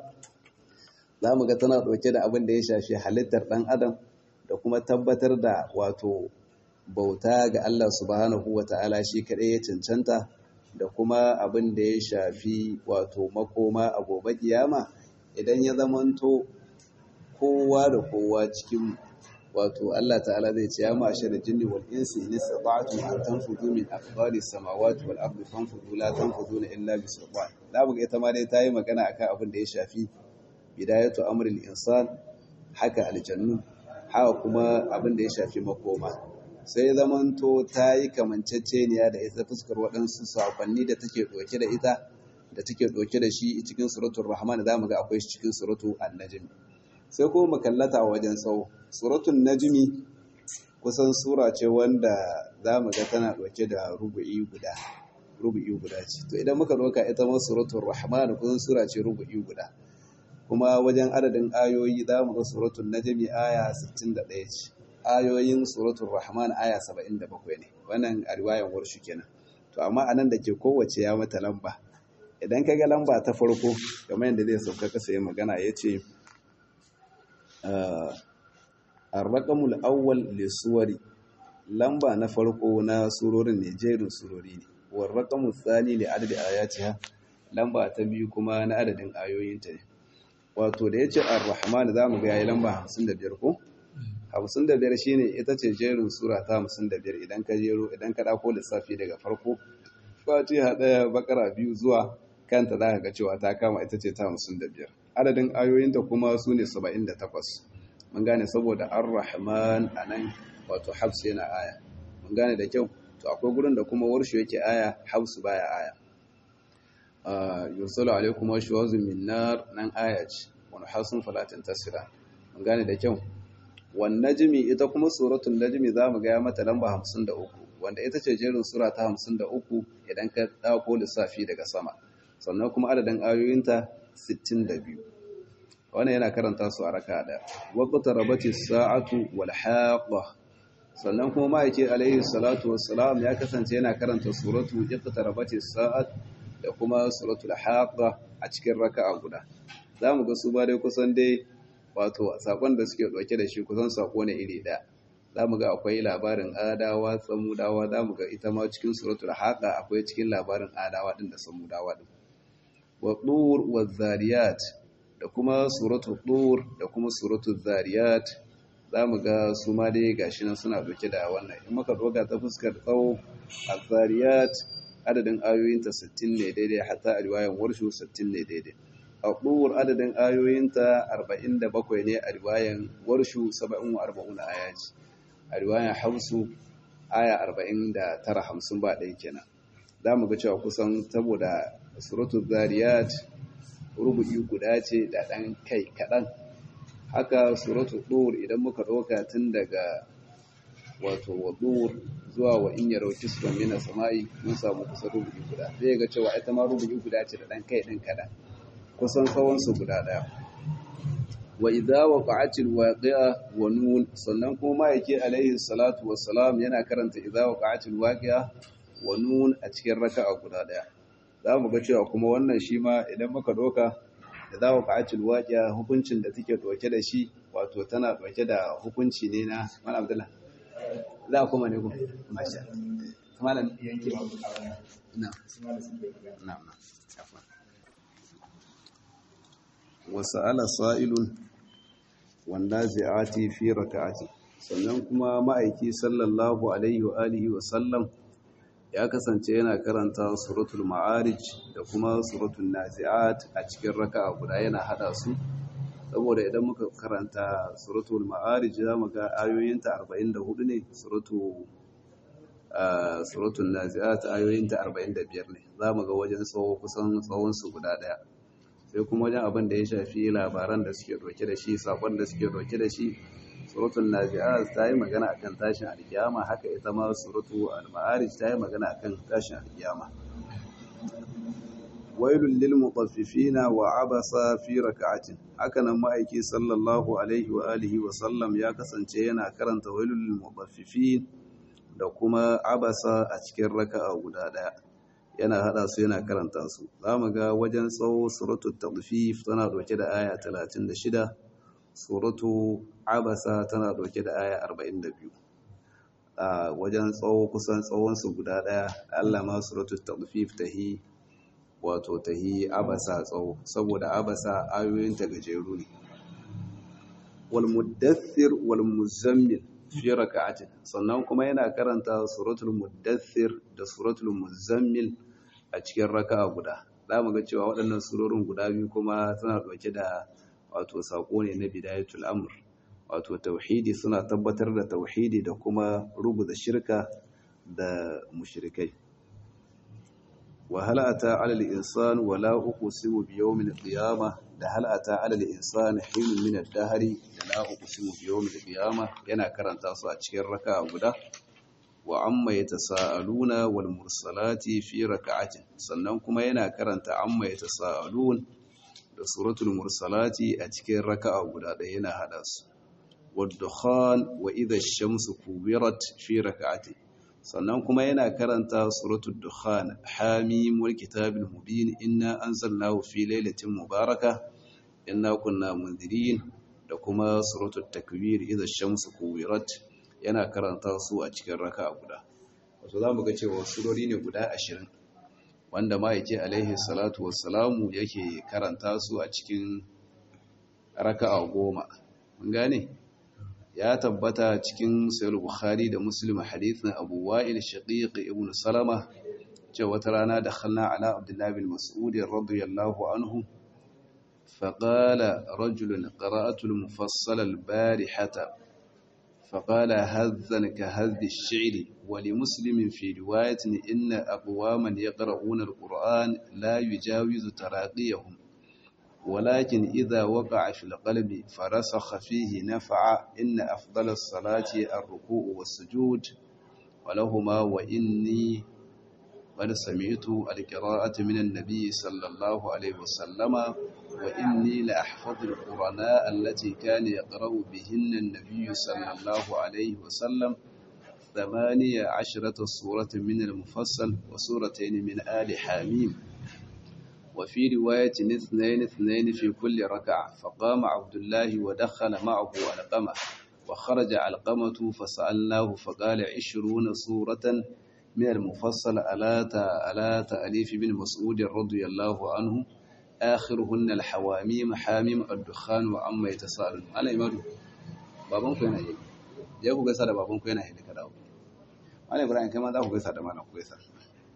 zamu ga tana dauke da abin da ya shafi halittar dan adam da kuma tabbatar da wato bauta ga Allah subhanahu wata'ala shi kadai ya cancanta da kuma abin da ya shafi wato makoma a gobe kiyama idan ya zamanto kowa da kowa cikin wato Allah ta'ala zai ce ya ma'ashar jinni wal insi in istata'tum an tanfudu min aqdari samawati wal ardi fanfudu la tanfuduna illa bi sultan da buga ita ma dai tayi magana akan abin da ya shafi bidayatu amril insan haka aljannu haka kuma abin da ya shafi makoma sai zamanto tayi kamanceceniya da ita fuskar waɗansu sakonni da take ɗauke da ita da take ɗauke da shi cikin suratul rahman za mu ga akwai shi cikin suratul an-najm sai kuma makallata a wajen tsawo suratun najmi kusan sura ce wanda za mu ga tana ɗauke da rubu'i guda rubu'i guda ce to idan muka ɗauka ita ma suratun rahman kusan sura ce rubu'i guda kuma wajen adadin ayoyi za mu ga suratun najmi aya 61 ce ayoyin suratun rahman aya 77 ne wannan a riwayan warshu kenan to amma anan da ke kowace ya mata lamba idan ka ga lamba ta farko kamar yadda zai sauka kasa ya magana ya ce arraƙamul awwal lissuwari lamba na farko na surorin ne jerin surori ne warraƙamul tsani ne adadin ayatiha lamba ta biyu kuma na adadin ayoyinta ne wato da ya ce ar-rahman za mu ga yayi lamba 55 ko 55 shine ita ce jerin sura ta 55 idan ka jero idan ka dauko lissafi daga farko fatiha daya bakara biyu zuwa kanta za ka ga cewa ta kama ita ce ta 55 adadin ayoyinta kuma su ne 78 mun gane saboda ar-rahman anan wato hafs yana aya mun gane da kyau to akwai gurin da kuma warshu yake aya hafsu baya aya yursalu alaikum washwazun min nar nan aya ce wani hasun falatin tasira mun gane da kyau wan najmi ita kuma suratul najmi zamu ga mata lamba 53 wanda ita ce jerin sura ta 53 idan ka dauko lissafi daga sama sannan kuma adadin ayoyinta 62 wannan yana karanta su a raka da waqta rabati sa'atu wal haqa sannan kuma ma'aiki alaihi salatu wassalam ya kasance yana karanta suratu iqtarabati sa'at da kuma suratul haqa a cikin raka'a guda zamu ga su ba dai kusan dai wato sakon da suke dauke da shi kusan sako ne iri ɗaya zamu ga akwai labarin adawa samudawa zamu ga ita ma cikin suratul haqa akwai cikin labarin adawa din da samudawa din wa tur wa zariyat da kuma suratul tur da kuma suratul zariyat zamu ga su ma dai gashi nan suna dauke da wannan in muka doga ta fuskar tsawo az-zariyat adadin ayoyinta 60 ne daidai hatta a riwayan warshu 60 ne daidai a ɗuwar adadin ayoyinta 47 ne a riwayan warshu 40 aya ce a riwayan hausu aya 49 50 ba ɗaya kenan za mu ga cewa kusan saboda suratu zariyat rubu'i guda ce da ɗan kai kaɗan haka suratu ɗuwar idan muka ɗauka tun daga wato wadur zuwa wa in yaro kisban mina sama'i mun samu kusan rubuci guda zai ga cewa ita ma rubuci guda ce da dan kai din kadan kusan tsawon su guda daya wa idza waqa'atil waqi'a wa nun sannan kuma yake alaihi salatu wassalam yana karanta idza waqa'atil waqi'a wa nun a cikin raka'a guda daya zamu ga cewa kuma wannan shi ma idan muka doka idza waqa'atil waqi'a hukuncin da take doke da shi wato tana doke da hukunci ne na Malam Abdullah za kuma ne ku masha malam yanke ba na na na wasa'ala sa'ilun wanda zai'ati fi raka'ati sannan kuma ma'aiki sallallahu alaihi wa alihi wa sallam ya kasance yana karanta suratul ma'arij da kuma suratul nazi'at a cikin raka'a guda yana hada su saboda idan muka karanta suratul ma'arij za mu ga ayoyinta 44 ne suratul suratul nazi'at ayoyinta 45 ne za mu ga wajen tsawo kusan tsawon su guda daya sai kuma wajen abin da ya shafi labaran da suke doke da shi sakon da suke doke da shi suratul nazi'at ta yi magana akan tashin alkiyama haka ita ma suratul al-ma'arij ta yi magana akan tashin alkiyama wailul lil mutaffifina wa abasa fi rak'atin hakanan ma'aiki sallallahu alaihi wa alihi wa sallam ya kasance yana karanta wailul lil mutaffifin da kuma abasa a cikin raka'a guda daya yana hada su yana karanta su zamu ga wajen tsawo suratul tadfif tana dauke da aya 36 suratu abasa tana dauke da aya 42 a wajen tsawo kusan tsawon su guda daya Allah ma suratul tadfif tahi wato tahi abasa tsawo saboda abasa ayoyin ta gajeru ne wal muddathir wal muzammil fi raka'atin sannan kuma yana karanta suratul muddathir da suratul muzammil a cikin raka'a guda za mu ga cewa waɗannan surorin guda biyu kuma suna ɗauke da wato saƙo ne na bidayatul amr wato tauhidi suna tabbatar da tauhidi da kuma rubuta shirka da mushrikai wa hal ata ala al-insan wa la uqsimu bi yawmil qiyamah da hal ata ala al-insan hinun min ad-dahri da la uqsimu bi yawmil qiyamah yana karanta su a cikin raka'a guda wa amma yatasaaluna wal mursalati fi raka'atin sannan kuma yana karanta amma yatasaalun da suratul mursalati a cikin raka'a guda ɗaya yana hada su wadukhan wa idha ash-shamsu kuwirat fi raka'atin sannan kuma yana karanta suratul dukhan hamim wal kitabil mubin inna anzalnahu fi lailatin mubaraka inna kunna munzirin da kuma suratul takwir idha ash-shamsu kuwirat yana karanta su a cikin raka'a guda wato zamu ga cewa surori ne guda 20 wanda ma yake alaihi salatu wassalamu yake karanta su a cikin raka'a goma mun gane ya tabbata cikin sayar bukhari da muslim hadithin abu wa'il shaqiq ibn salama cewa wata rana da khalna ala abdullahi bin mas'ud radiyallahu anhu فقال رجل قرأت المفصل البارحة فقال هذا كهذ الشعر ولمسلم في رواية إن أقواما يقرؤون القرآن لا يجاوز تراقيهم ولكن إذا وقع في القلب فرسخ فيه نفع إن أفضل الصلاة الركوع والسجود ولهما وإني قد سمعت القراءة من النبي صلى الله عليه وسلم وإني لأحفظ القرآن التي كان يقرأ بهن النبي صلى الله عليه وسلم ثمانية عشرة سورة من المفصل وسورتين من آل حاميم وفي رواية اثنين اثنين في كل ركعة فقام عبد الله ودخل معه علقمة وخرج علقمة فسألناه فقال عشرون سورة من المفصل ألا تأليف بن مسعود رضي الله عنه آخرهن الحواميم حاميم الدخان وعما يتساءلون أنا إمادو baban ku yana yi ya ku gaisa da baban ku yana yi da dawo Malam Ibrahim kai ma za ku gaisa da malam ku gaisa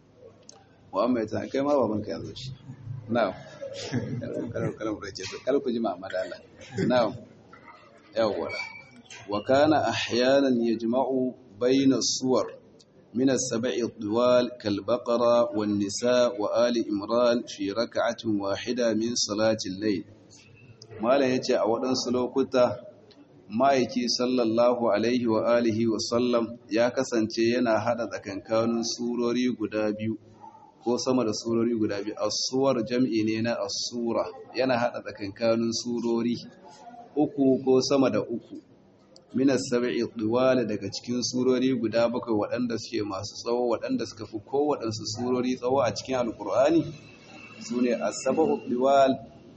wa amma yata kai ma baban ka ya zo shi na'am kalar kalar ku ce kal ku ji ma madala na'am yawwa wa kana ahyanan yajma'u bayna suwar من السبع الطوال كالبقرة والنساء وآل إمران في ركعة واحدة من صلاة الليل ما لا يتي أولا سلوكتا ma'aiki sallallahu alaihi wa alihi wa sallam ya kasance yana hada tsakankanin surori guda biyu ko sama da surori guda biyu asuwar jam'i ne na asura yana hada tsakankanin surori uku ko sama da uku minas sab'i diwala daga cikin surori guda bakwai waɗanda suke masu tsawo waɗanda suka fi kowaɗansu surori tsawo a cikin alkur'ani su ne asaba'u diwal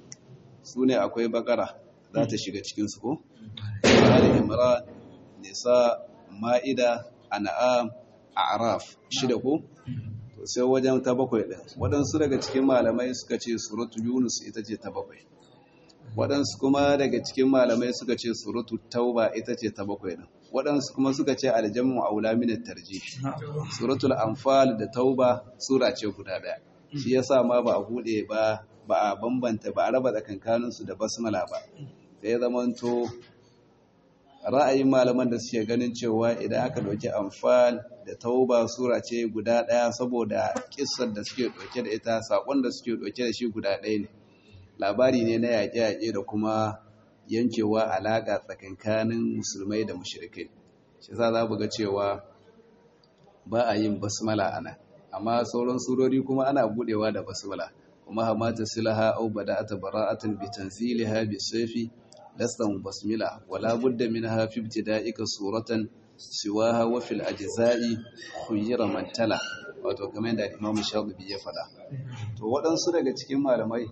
su ne akwai bakara za ta shiga cikinsu ko? Ali Imran, Nisa, Ma'ida, An'am, A'raf, shida ko? To sai wajen ta bakwai ɗin. Waɗansu daga cikin malamai suka ce suratu Yunus ita ce ta bakwai. Waɗansu kuma daga cikin malamai suka ce suratu Tauba ita ce ta bakwai ɗin. Waɗansu kuma suka ce aljamu aula min tarjih. Suratul Anfal da Tauba sura ce guda ɗaya. Shi yasa ma ba a buɗe ba ba a bambanta ba a raba tsakankaninsu da basmala ba. Sai zamanto ra'ayin malaman da suke ganin cewa idan aka ɗauki amfal da tauba sura ce guda ɗaya saboda kissar da suke ɗauke da ita saƙon da suke ɗauke da shi guda ɗaya ne labari ne na yaƙe-yaƙe da kuma yankewa alaƙa tsakankanin musulmai da mushrikai shi za za ga cewa ba a yin basmala a nan amma sauran surori kuma ana buɗewa da basmala kuma hamata silaha au bada'ata bara'atan bi tanziliha bi sayfi lasta basmila wala budda minha fi ibtida'ika suratan siwaha wa fil ajza'i khuyira man tala wato kamar da Imam Shafi'i ya faɗa to waɗansu daga cikin malamai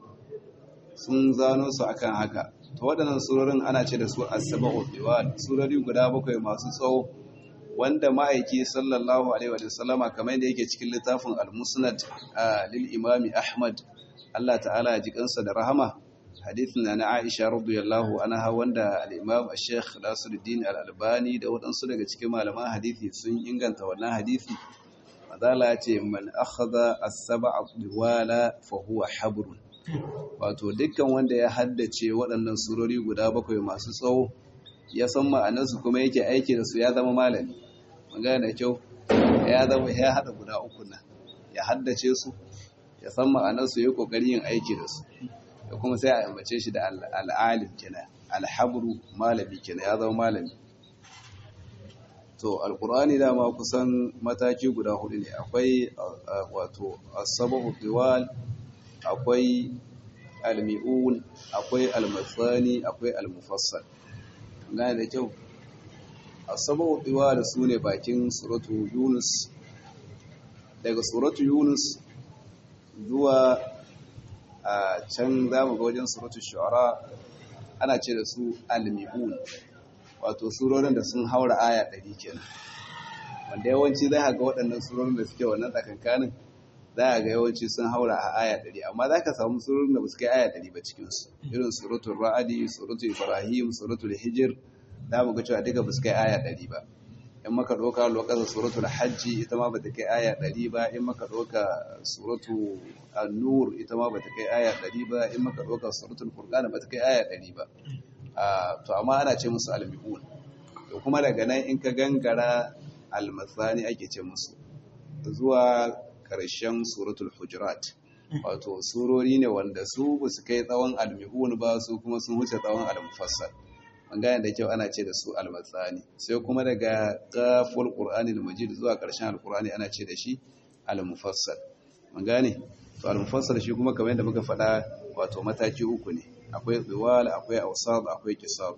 sun zano su akan haka to waɗannan surorin ana ce da su as-sab'u diwal surori guda bakwai masu tsawo wanda ma'aiki sallallahu alaihi wa sallama kamar da yake cikin littafin al-musnad lil imami Ahmad Allah ta'ala ya ji kansa da rahama hadithin na Aisha radiyallahu anha wanda al-Imam Sheikh Nasiruddin Al-Albani da waɗansu daga cikin malaman hadisi sun inganta wannan hadisi madala ce man akhadha as-sab'a diwala fa huwa habrun wato dukkan wanda ya haddace waɗannan surori guda bakwai masu tsawo ya san ma'anarsu kuma yake aiki da su ya zama malami magana da kyau ya zama ya hada guda uku nan ya haddace su ya san ma'anarsu ya kokari yin aiki da su da kuma sai a ambace shi da al'alim kenan alhabru malami kenan ya zama malami to alqur'ani dama kusan mataki guda hudu ne akwai wato as-sabu diwal akwai almi'un akwai almatsani akwai almufassal gane da kyau as-sabu diwal sune bakin suratu yunus daga suratu yunus zuwa a can za mu ga wajen suratu shu'ara ana ce da su almi'un wato surorin da sun haura aya ɗari kenan wanda yawanci za ga waɗannan surorin da suke wannan tsakankanin za a ga yawanci sun haura a aya ɗari amma za ka samu surorin da ba su kai aya ɗari ba cikinsu irin suratul ra'adi suratul ibrahim suratul hijir za mu ga cewa duka ba su kai aya ɗari ba in maka ɗauka lokacin suratul hajji ita ma ba ta kai aya ɗari ba in maka ɗauka suratu an-nur ita ma ba ta kai aya ɗari ba in maka ɗauka suratul furqan ba ta kai aya ɗari ba to amma ana ce musu almi'un to kuma daga nan in ka gangara almasani ake ce musu zuwa ƙarshen suratul hujurat wato surori ne wanda su ba su kai tsawon almi'un ba su kuma sun wuce tsawon almufassal an gane da kyau ana ce da su almatsani sai kuma daga qaful qur'anil majid zuwa ƙarshen alqur'ani ana ce da shi almufassal an gane to almufassal shi kuma kamar yadda muka faɗa wato mataki uku ne akwai tsiwal akwai ausab akwai kisab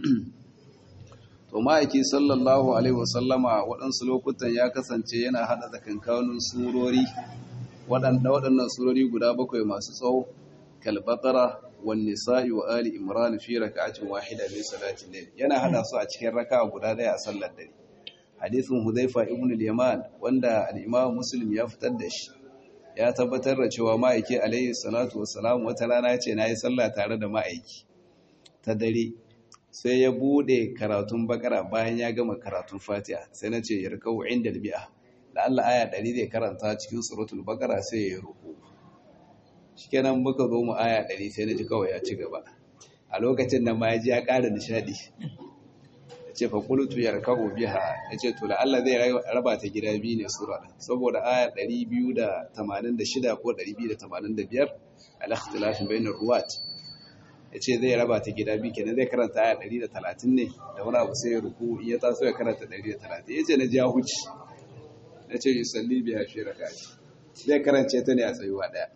to ma'aiki sallallahu alaihi wasallama waɗansu lokutan ya kasance yana haɗa tsakankanin surori waɗanda waɗannan surori guda bakwai masu tsawo kalbatara wan nisa'i wa ali imran fi raka'atin wahida min salatin layl yana hada su a cikin raka'a guda daya a sallar dare hadisin hudhaifa ibn al-yaman wanda al-imam muslim ya fitar da shi ya tabbatar da cewa ma'aiki alaihi salatu wassalam wata rana ya ce nayi sallah tare da ma'aiki ta dare sai ya bude karatun bakara bayan ya gama karatun fatiha sai na ce yarkau inda al-mi'a da Allah aya 100 zai karanta cikin suratul bakara sai ya ruku shikenan muka zo mu aya 100 sai na ji kawai ya ci gaba a lokacin nan ma ya ji ya ƙara nishadi ya ce fa qultu yarkau biha ya ce to la Allah zai raba ta gida biyu ne sura din saboda aya 286 ko 285 al-ikhtilaf bainar ruwat ya ce zai raba ta gida biyu kenan zai karanta aya 130 ne da wani abu sai ya ruku in ya taso ya karanta 130 ya ce na ji ya huci na ce yusalli biya fi raka zai karance ta ne a tsayuwa daya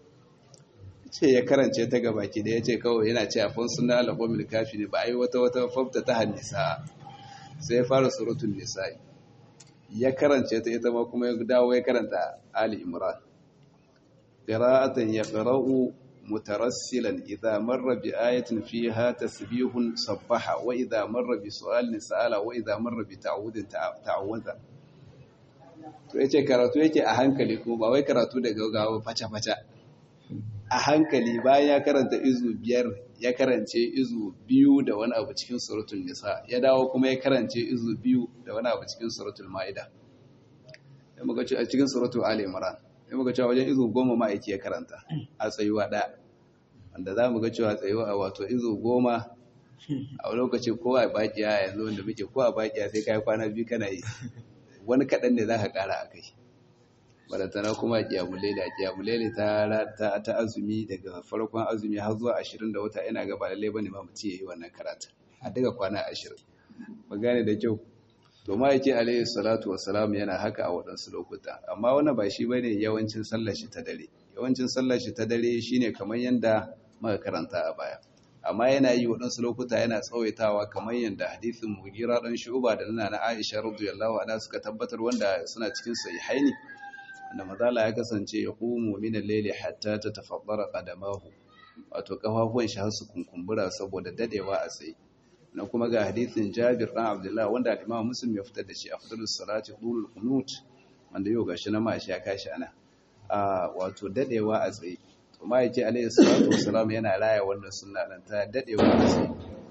ce ya karance ta gaba ki da ya ce kawai yana ce a fon suna alaƙomil kafi ne ba a yi wata wata fafta ta hannisa sai ya fara surutun nisa'i ya karance ta ita ma kuma ya dawo ya karanta ali imran qira'atan yaqra'u mutarassilan idza marra bi ayatin fiha tasbihun sabbaha wa idza marra bi su'alin sa'ala wa idza marra bi ta'awudin ta'awudha to yace karatu yake a hankali kuma ba wai karatu da gaggawa faca faca a hankali bayan ya karanta izu biyar ya karance izu biyu da wani abu cikin suratul nisa ya dawo kuma ya karance izu biyu da wani abu cikin suratul ma'ida ya muka ce a cikin suratul ali imran ya muka cewa wajen izu goma ma'aiki ya karanta a tsayuwa ɗaya wanda za mu ga cewa tsayuwa a wato izu goma a lokaci ko a bakiya yanzu wanda muke ko a bakiya sai kai kwana biyu kana yi wani kaɗan ne za ka ƙara a kai balatana kuma kiyamulele kiyamulele ta ta ta azumi daga farkon azumi har zuwa 20 da wata ina ga ba lalle bane ma mutum yayi wannan karatu a daga kwana 20 ba gane da kyau to ma yake alayhi salatu wassalam yana haka a waɗansu lokuta amma wannan ba shi bane yawancin sallar shi ta dare yawancin sallar shi ta dare shine kamar yanda muka karanta a baya amma yana yi waɗansu lokuta yana tsawaitawa kamar yanda hadisin mugira dan shu'ba da nana Aisha radiyallahu anha suka tabbatar wanda suna cikin sahihaini da mazala ya kasance ya kumu min al-layli hatta tatafaddara qadamahu wato kafafuwan shi har su kunkumbura saboda dadewa a tsaye na kuma ga hadisin Jabir dan Abdullah wanda al-Imam Muslim ya fitar da shi afdalus salati qulul qunut wanda yau gashi na mashi ya kashi ana a wato dadewa a tsaye to ma yake alayhi salatu wassalam yana raya wannan sunna dan ta dadewa a tsaye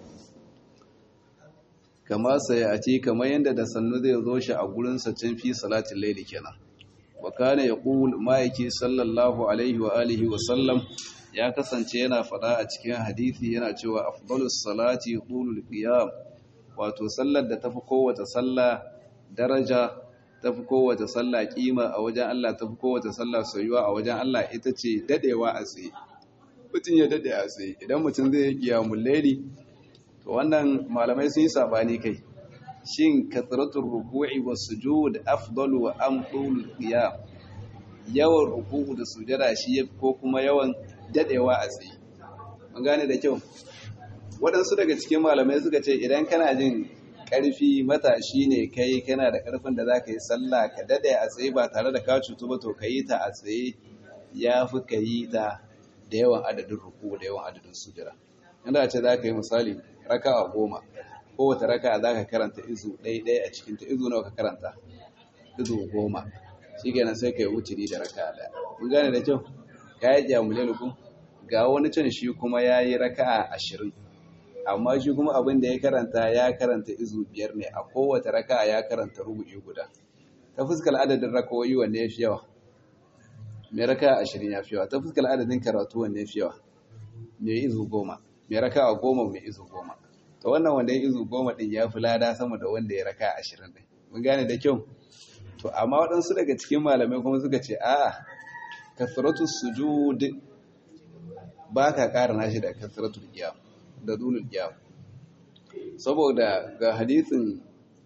kama sai a ce kamar yanda da sannu zai zo shi a gurin sa can fi salatin layli kenan wa kana yaqul ma'aiki sallallahu alaihi wa alihi wa sallam ya kasance yana fada a cikin hadisi yana cewa afdalus salati qulul qiyam wato sallar da tafi kowace sallah daraja tafi kowace sallah kima a wajen Allah tafi kowace sallah soyuwa a wajen Allah ita ce dadewa a tsaye mutum ya dade a tsaye idan mutum zai yi qiyamul layli to wannan malamai sun yi sabani kai shin kathratul ruku'i was sujud afdalu wa am tulul qiyam yawan ruku'u da sujada shi yafi ko kuma yawan dadewa a tsaye mun gane da kyau waɗansu daga cikin malamai suka ce idan kana jin ƙarfi matashi ne kai kana da ƙarfin da zaka yi sallah ka dade a tsaye ba tare da ka cutu ba to ka yi ta a tsaye yafi ka yi ta da yawan adadin ruku'u da yawan adadin sujada inda ce za ka yi misali raka'a goma kowace raka za ka karanta izu ɗaya a cikinta izu nawa ka karanta izu goma shi kenan sai ka yi wuturi da raka ɗaya mun gane da kyau ka yi jamule lukun ga wani can shi kuma ya yi raka ashirin amma shi kuma abin da ya karanta ya karanta izu biyar ne a kowace raka ya karanta rubu'i guda ta fuskar adadin rakawoyi wanne ya fi yawa mai raka ashirin ya fi yawa ta fuskar adadin karatu wanne ya fi yawa mai izu goma mai raka goma mai izu goma to wannan wanda ya izu goma din ya fi lada sama da wanda ya raka ashirin din mun gane da kyau to amma waɗansu daga cikin malamai kuma suka ce a kasratu sujud ba ka ƙara nashi da kasratu qiyam da dulul qiyam saboda ga hadisin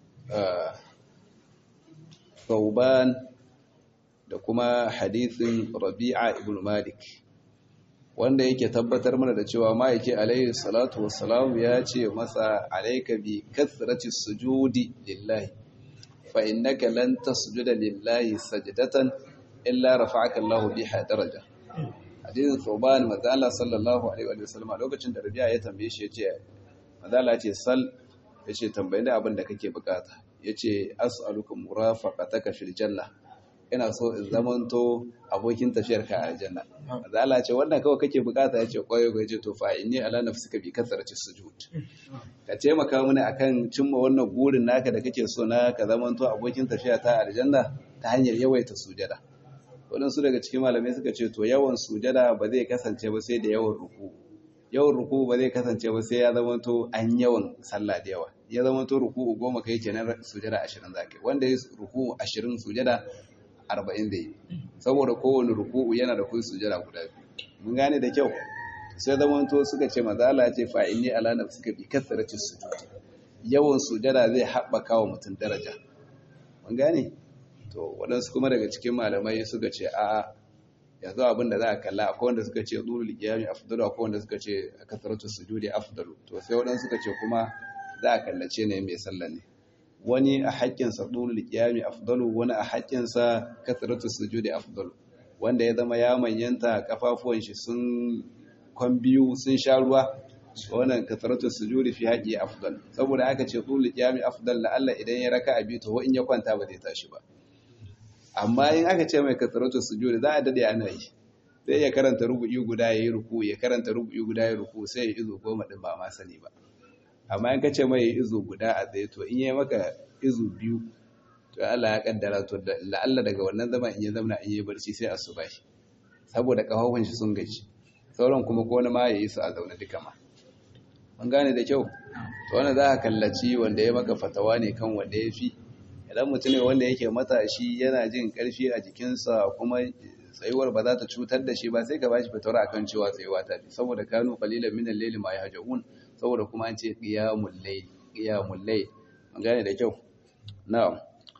Thauban da kuma hadisin Rabi'a ibn Malik wanda yake tabbatar mana da cewa ma'aiki alaihi salatu wassalam ya ce masa alaika bi kathrati sujudi lillahi fa innaka lan tasjuda lillahi sajdatan illa rafa'aka Allah biha daraja hadisin Thuban manzo Allah sallallahu alaihi wa sallam lokacin da Rabi'a ya tambaye shi yace manzo Allah ya ce sal yace tambaye ni abin da kake bukata yace as'aluka murafaqataka fil janna ina so in zamanto abokin tafiyar ka a aljanna manzo Allah ce wannan kawai kake bukata yace koyo ga yace to fa inni ala nafsika bi kasrati sujud ka taimaka mini akan cimma wannan gurin naka da kake so na ka zamanto abokin tafiya ta aljanna ta hanyar yawaita sujada waɗansu daga cikin malamai suka ce to yawan sujada ba zai kasance ba sai da yawan ruku yawan ruku ba zai kasance ba sai ya zamanto an yawan sallah da yawa ya zamanto ruku goma kai kenan sujada ashirin zaka wanda ya ruku ashirin sujada arba'in da yi saboda kowane ruku'u yana da kun sujada guda biyu mun gane da kyau sai zamanto suka ce mazala ce fa inni ala nafsika bi kasrati sujud yawan sujada zai haɓaka wa mutum daraja mun gane to waɗansu kuma daga cikin malamai suka ce a yanzu abin da za a kalla akwai wanda suka ce dulul qiyami afdalu akwai wanda suka ce kasratu sujudi afdalu to sai waɗansu suka ce kuma za a kallace ne mai sallah ne wani a haƙƙinsa dulul qiyami afdalu wani a haƙƙinsa kasratu sujudi afdalu wanda ya zama ya manyanta kafafuwan shi sun kwan biyu sun sha ruwa wannan kasratu sujudi fi haƙi afdal saboda aka ce dulul qiyami afdal la Allah idan ya raka abi to in ya kwanta ba zai tashi ba amma in aka ce mai kasarautar sujudi za a dade ana yi sai ya karanta rubu'i guda ya yi ruku ya karanta rubu'i guda ya ruku sai ya izo goma din ba ma sani ba amma in ka ce mai izo guda a tsaye to in yi maka izo biyu to Allah ya kaddara to la'alla daga wannan zama in ya zamana in yi barci sai asuba shi saboda kafafun shi sun gaji sauran kuma ko wani ma ya yi su a zaune duka ma mun gane da kyau to wannan za ka kallaci wanda ya maka fatawa ne kan wanda ya fi idan mutum ne wanda yake matashi yana jin karfi a jikinsa kuma tsayuwar ba za ta cutar da shi ba sai ka bashi fitar akan cewa tsayuwa ta fi saboda kanu qalilan min al-layli ma yahjaun saboda kuma an ce qiyamul layl qiyamul layl an gane da kyau na'am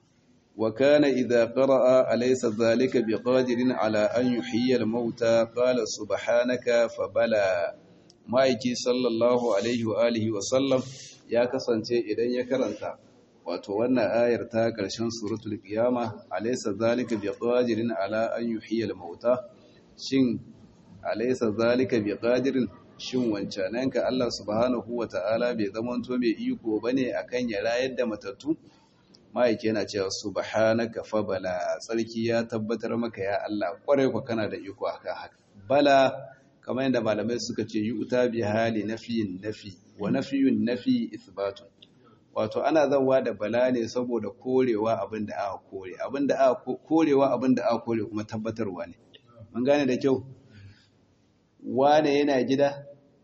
wa kana idza qara'a alaysa dhalika biqadirin ala an yuhyiya al-mauta qala subhanaka fa bala ma'aiki sallallahu alaihi wa alihi wa sallam ya kasance idan ya karanta wato wannan ayar ta ƙarshen suratul qiyama alaysa zalika biqadirin ala an yuhyiya al-mauta shin alaysa zalika biqadirin shin wancananka Allah subhanahu wata'ala bai zamanto mai iko bane akan ya rayar da matattu maiki yana cewa subhanaka fa bala tsarki ya tabbatar maka ya Allah kwarai ku kana da iko akan haka bala kamar yadda malamai suka ce yu'ta bi hali nafiyin nafi wa nafiyun nafi ithbatun wato ana zawa da bala ne saboda korewa abin da aka kore abin da aka korewa abin da aka kore kuma tabbatarwa ne mun gane da kyau wane yana gida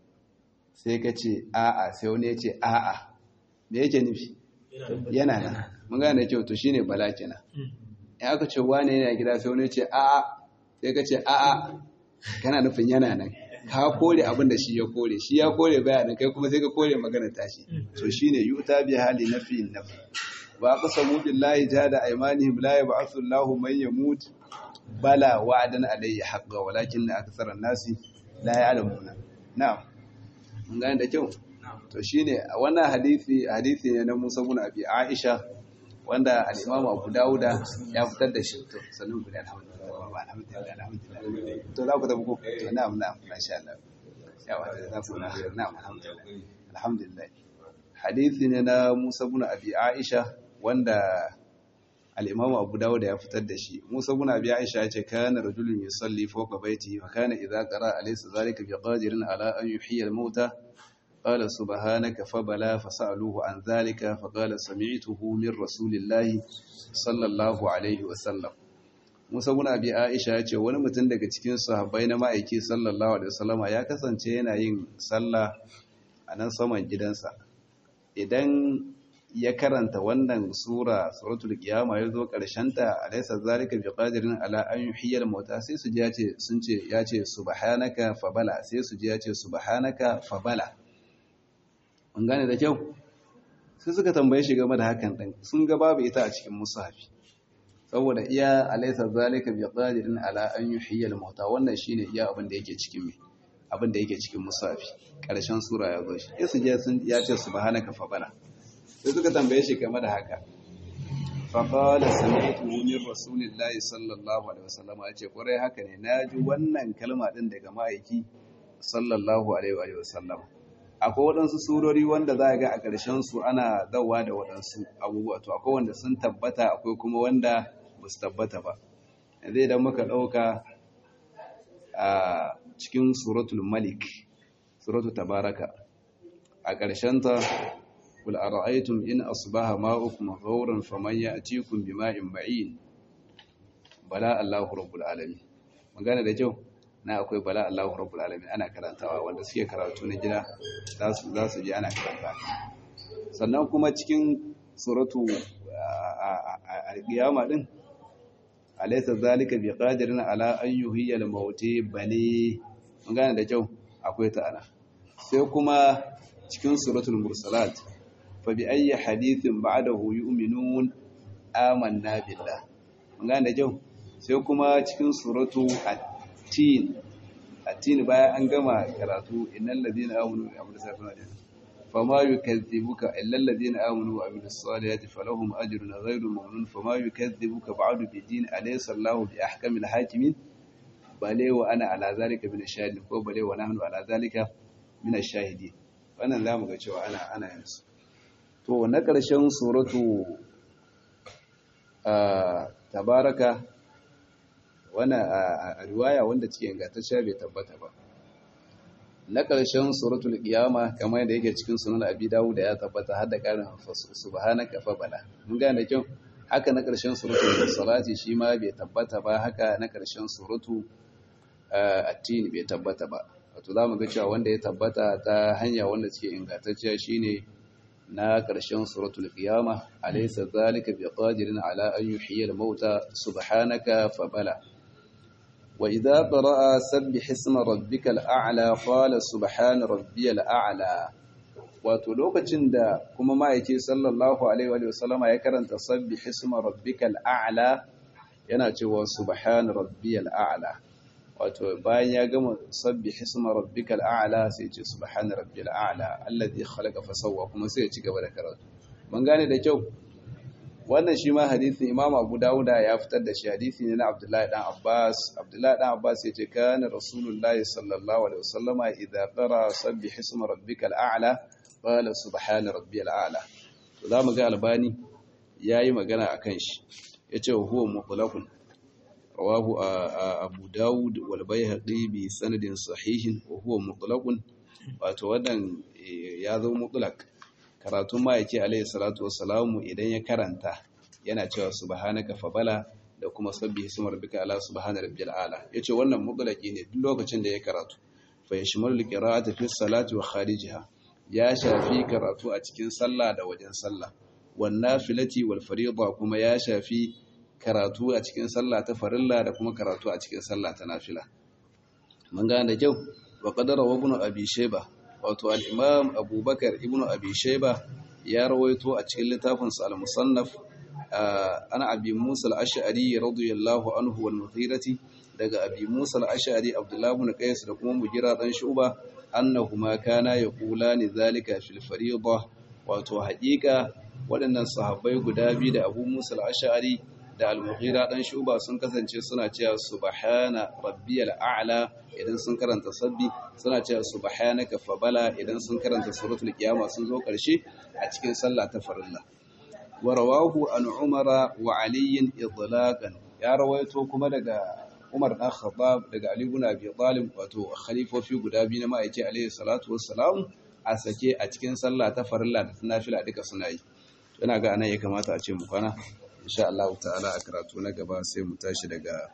sai ka ce a'a sai wani ya ce a'a me yake nufi yana nan mun gane da kyau to shine bala kenan in aka ce wane yana gida sai wani ya ce a'a sai ka ce a'a kana nufin yana nan ka kore abin da shi ya kore shi ya kore bayanin kai kuma sai ka kore magana tashi to shine yuta bi hali nafi nafi wa qasamu billahi jada aymanihim la yab'athu Allahu man yamut bala wa'dan alayhi haqqan walakin akthara an-nasi la ya'lamuna na'am mun gane da kyau to shine wannan hadisi hadisi ne na Musa ibn Abi Aisha wanda al-Imam Abu Dawuda ya fitar da shi to sanin guda alhamdulillah alhamdulillah alhamdulillah to za ku tafi ko to na'am na'am masha Allah yawa za ku na na'am alhamdulillah alhamdulillah hadisi ne na Musa ibn Abi Aisha wanda al-Imam Abu Dawud ya fitar da shi Musa ibn Abi Aisha ya ce kana rajulun yusalli fawqa baitihi fa kana idza qara alaysa zalika biqadirin ala an yuhyiya al-mauta قال سبحانك فبلا فسألوه عن ذلك فقال سمعته من رسول الله صلى الله عليه وسلم Musa bin Abi Aisha ya ce wani mutum daga cikin sahabbai na ma'aiki sallallahu alaihi wasallama ya kasance yana yin sallah a nan saman gidansa idan ya karanta wannan sura suratul qiyama ya zo karshen ta alaysa zalika biqadirin ala an yuhyiya al-mauta sai su ji ya ce sun ce ya ce subhanaka fabala sai su ji ya ce subhanaka fabala mun gane da kyau sai suka tambaye shi game da hakan din sun ga babu ita a cikin musafi saboda iya alaysa zalika biqadirin ala an yuhyiya al-mauta wannan shine iya abin da yake cikin me abin da yake cikin musafi karshen sura ya zo shi sai su je sun ya ce subhanaka fabala sai suka tambaye shi game da haka faƙala sami'tu min rasulillahi sallallahu alaihi wasallam ya ce ƙwarai haka ne na ji wannan kalma ɗin daga ma'aiki sallallahu alaihi wasallam akwai waɗansu surori wanda za a ga a ƙarshen su ana dawa da waɗansu abubuwa to akwai wanda sun tabbata akwai kuma wanda ba su tabbata ba yanzu idan muka ɗauka a cikin suratul malik suratul tabaraka a ƙarshenta قل أرأيتم إن أصبح ماؤكم غورا فمن يأتيكم بماء معين بلا الله رب العالمين magana da kyau na akwai bala Allahu rabbul alamin ana karantawa wanda suke karatu na gida za su za su ji ana karanta sannan kuma cikin suratu al-qiyama din alaysa zalika biqadirin ala an yuhyiya al-mauti bali magana da kyau akwai ta ana sai kuma cikin suratul mursalat fa bi ayyi hadithin ba'dahu yu'minun amanna billah mun gane jau sai kuma cikin suratu at-tin at-tin bayan an gama karatu innal ladina amanu wa amilus salihati fama yukazzibuka illa alladhina amanu wa amilus salihati falahum ajrun ghayru mamnun fama yukazzibuka ba'du bid-din alaysa Allahu bi ahkamil hakimin bale wa ana ala zalika min ash-shahidin ko bale wa nahnu ala zalika min ash-shahidin wannan zamu ga cewa ana ana yin su to na ƙarshen suratu tabaraka wani a riwaya wanda cikin ingantacciya bai tabbata ba na ƙarshen suratul qiyama kamar yadda yake cikin sunan abi dawud ya tabbata har da ƙarin subhanaka fa bala mun gane kyau haka na ƙarshen suratul salati shi ma bai tabbata ba haka na ƙarshen suratu at-tin bai tabbata ba wato zamu ga cewa wanda ya tabbata ta hanya wanda cikin ingantacciya shine na ƙarshen suratul qiyama alaysa zalika biqadirin ala an yuhyiya al-mauta subhanaka fabala wa idha qara'a sabbih isma rabbikal a'la qala subhana rabbiyal a'la wato lokacin da kuma ma'aiki sallallahu alaihi wa sallama ya karanta sabbih isma rabbikal a'la yana cewa subhana rabbiyal a'la wato bayan ya gama sabbi hisma rabbikal a'la sai ce subhana rabbil a'la alladhi khalaqa fa sawwa kuma sai ya ci gaba da karatu mun gane da kyau wannan shi ma hadisin Imam Abu Dawud ya fitar da shi hadisi ne na Abdullahi dan Abbas Abdullahi dan Abbas ya ce kana Rasulullahi sallallahu alaihi wasallama idza qara sabbi hisma rabbikal a'la qala subhana rabbil a'la to zamu ga Albani yayi magana akan shi yace huwa mutlaqun رواه أبو داود والبيهقي بسند صحيح وهو مطلق wato wannan ya zo mutlak karatun ma'aiki alayhi salatu wassalamu idan ya karanta yana cewa subhanaka fabala da kuma sabbihi isma rabbika ala subhana rabbil ala yace wannan mutlaki ne duk lokacin da ya karatu fa yashmalu qira'ata fi salati wa kharijiha ya shafi karatu a cikin sallah da wajen sallah wan nafilati wal fariida kuma ya shafi karatu a cikin sallah ta farilla da kuma karatu a cikin sallah ta nafila mun gane da kyau wa qadara wa ibn abi shayba wato al-imam abubakar ibn abi shayba ya rawaito a cikin littafin sa al-musannaf ana abi musa al-ash'ari radiyallahu anhu wal mughirati daga abi musa al-ash'ari abdullah ibn qais da kuma mugira dan shuba annahuma kana yaqulani zalika fil fariida wato haƙiƙa waɗannan sahabbai guda biyu da abu musa al-ash'ari da al-mughira dan shuba sun kasance suna cewa subhana rabbiyal a'la idan sun karanta sabbi suna cewa subhanaka fabala idan sun karanta suratul qiyama sun zo karshe a cikin sallah ta farilla wa rawahu an umara wa ali idlaqan ya rawaito kuma daga Umar dan Khattab daga Ali ibn Abi Talib wato khalifofi guda biyu na ma'aiki alaihi salatu wassalam a sake a cikin sallah ta farilla da ta nafila duka suna yi ina ga anan ya kamata a ce mu kwana insha Allah ta'ala a karatu na gaba sai mu tashi daga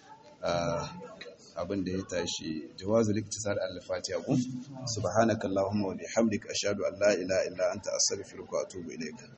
abin da ya tashi jawazul iktisar al-fatiha kun subhanakallahumma wa bihamdika ashhadu an la ilaha illa anta astaghfiruka wa atubu ilayk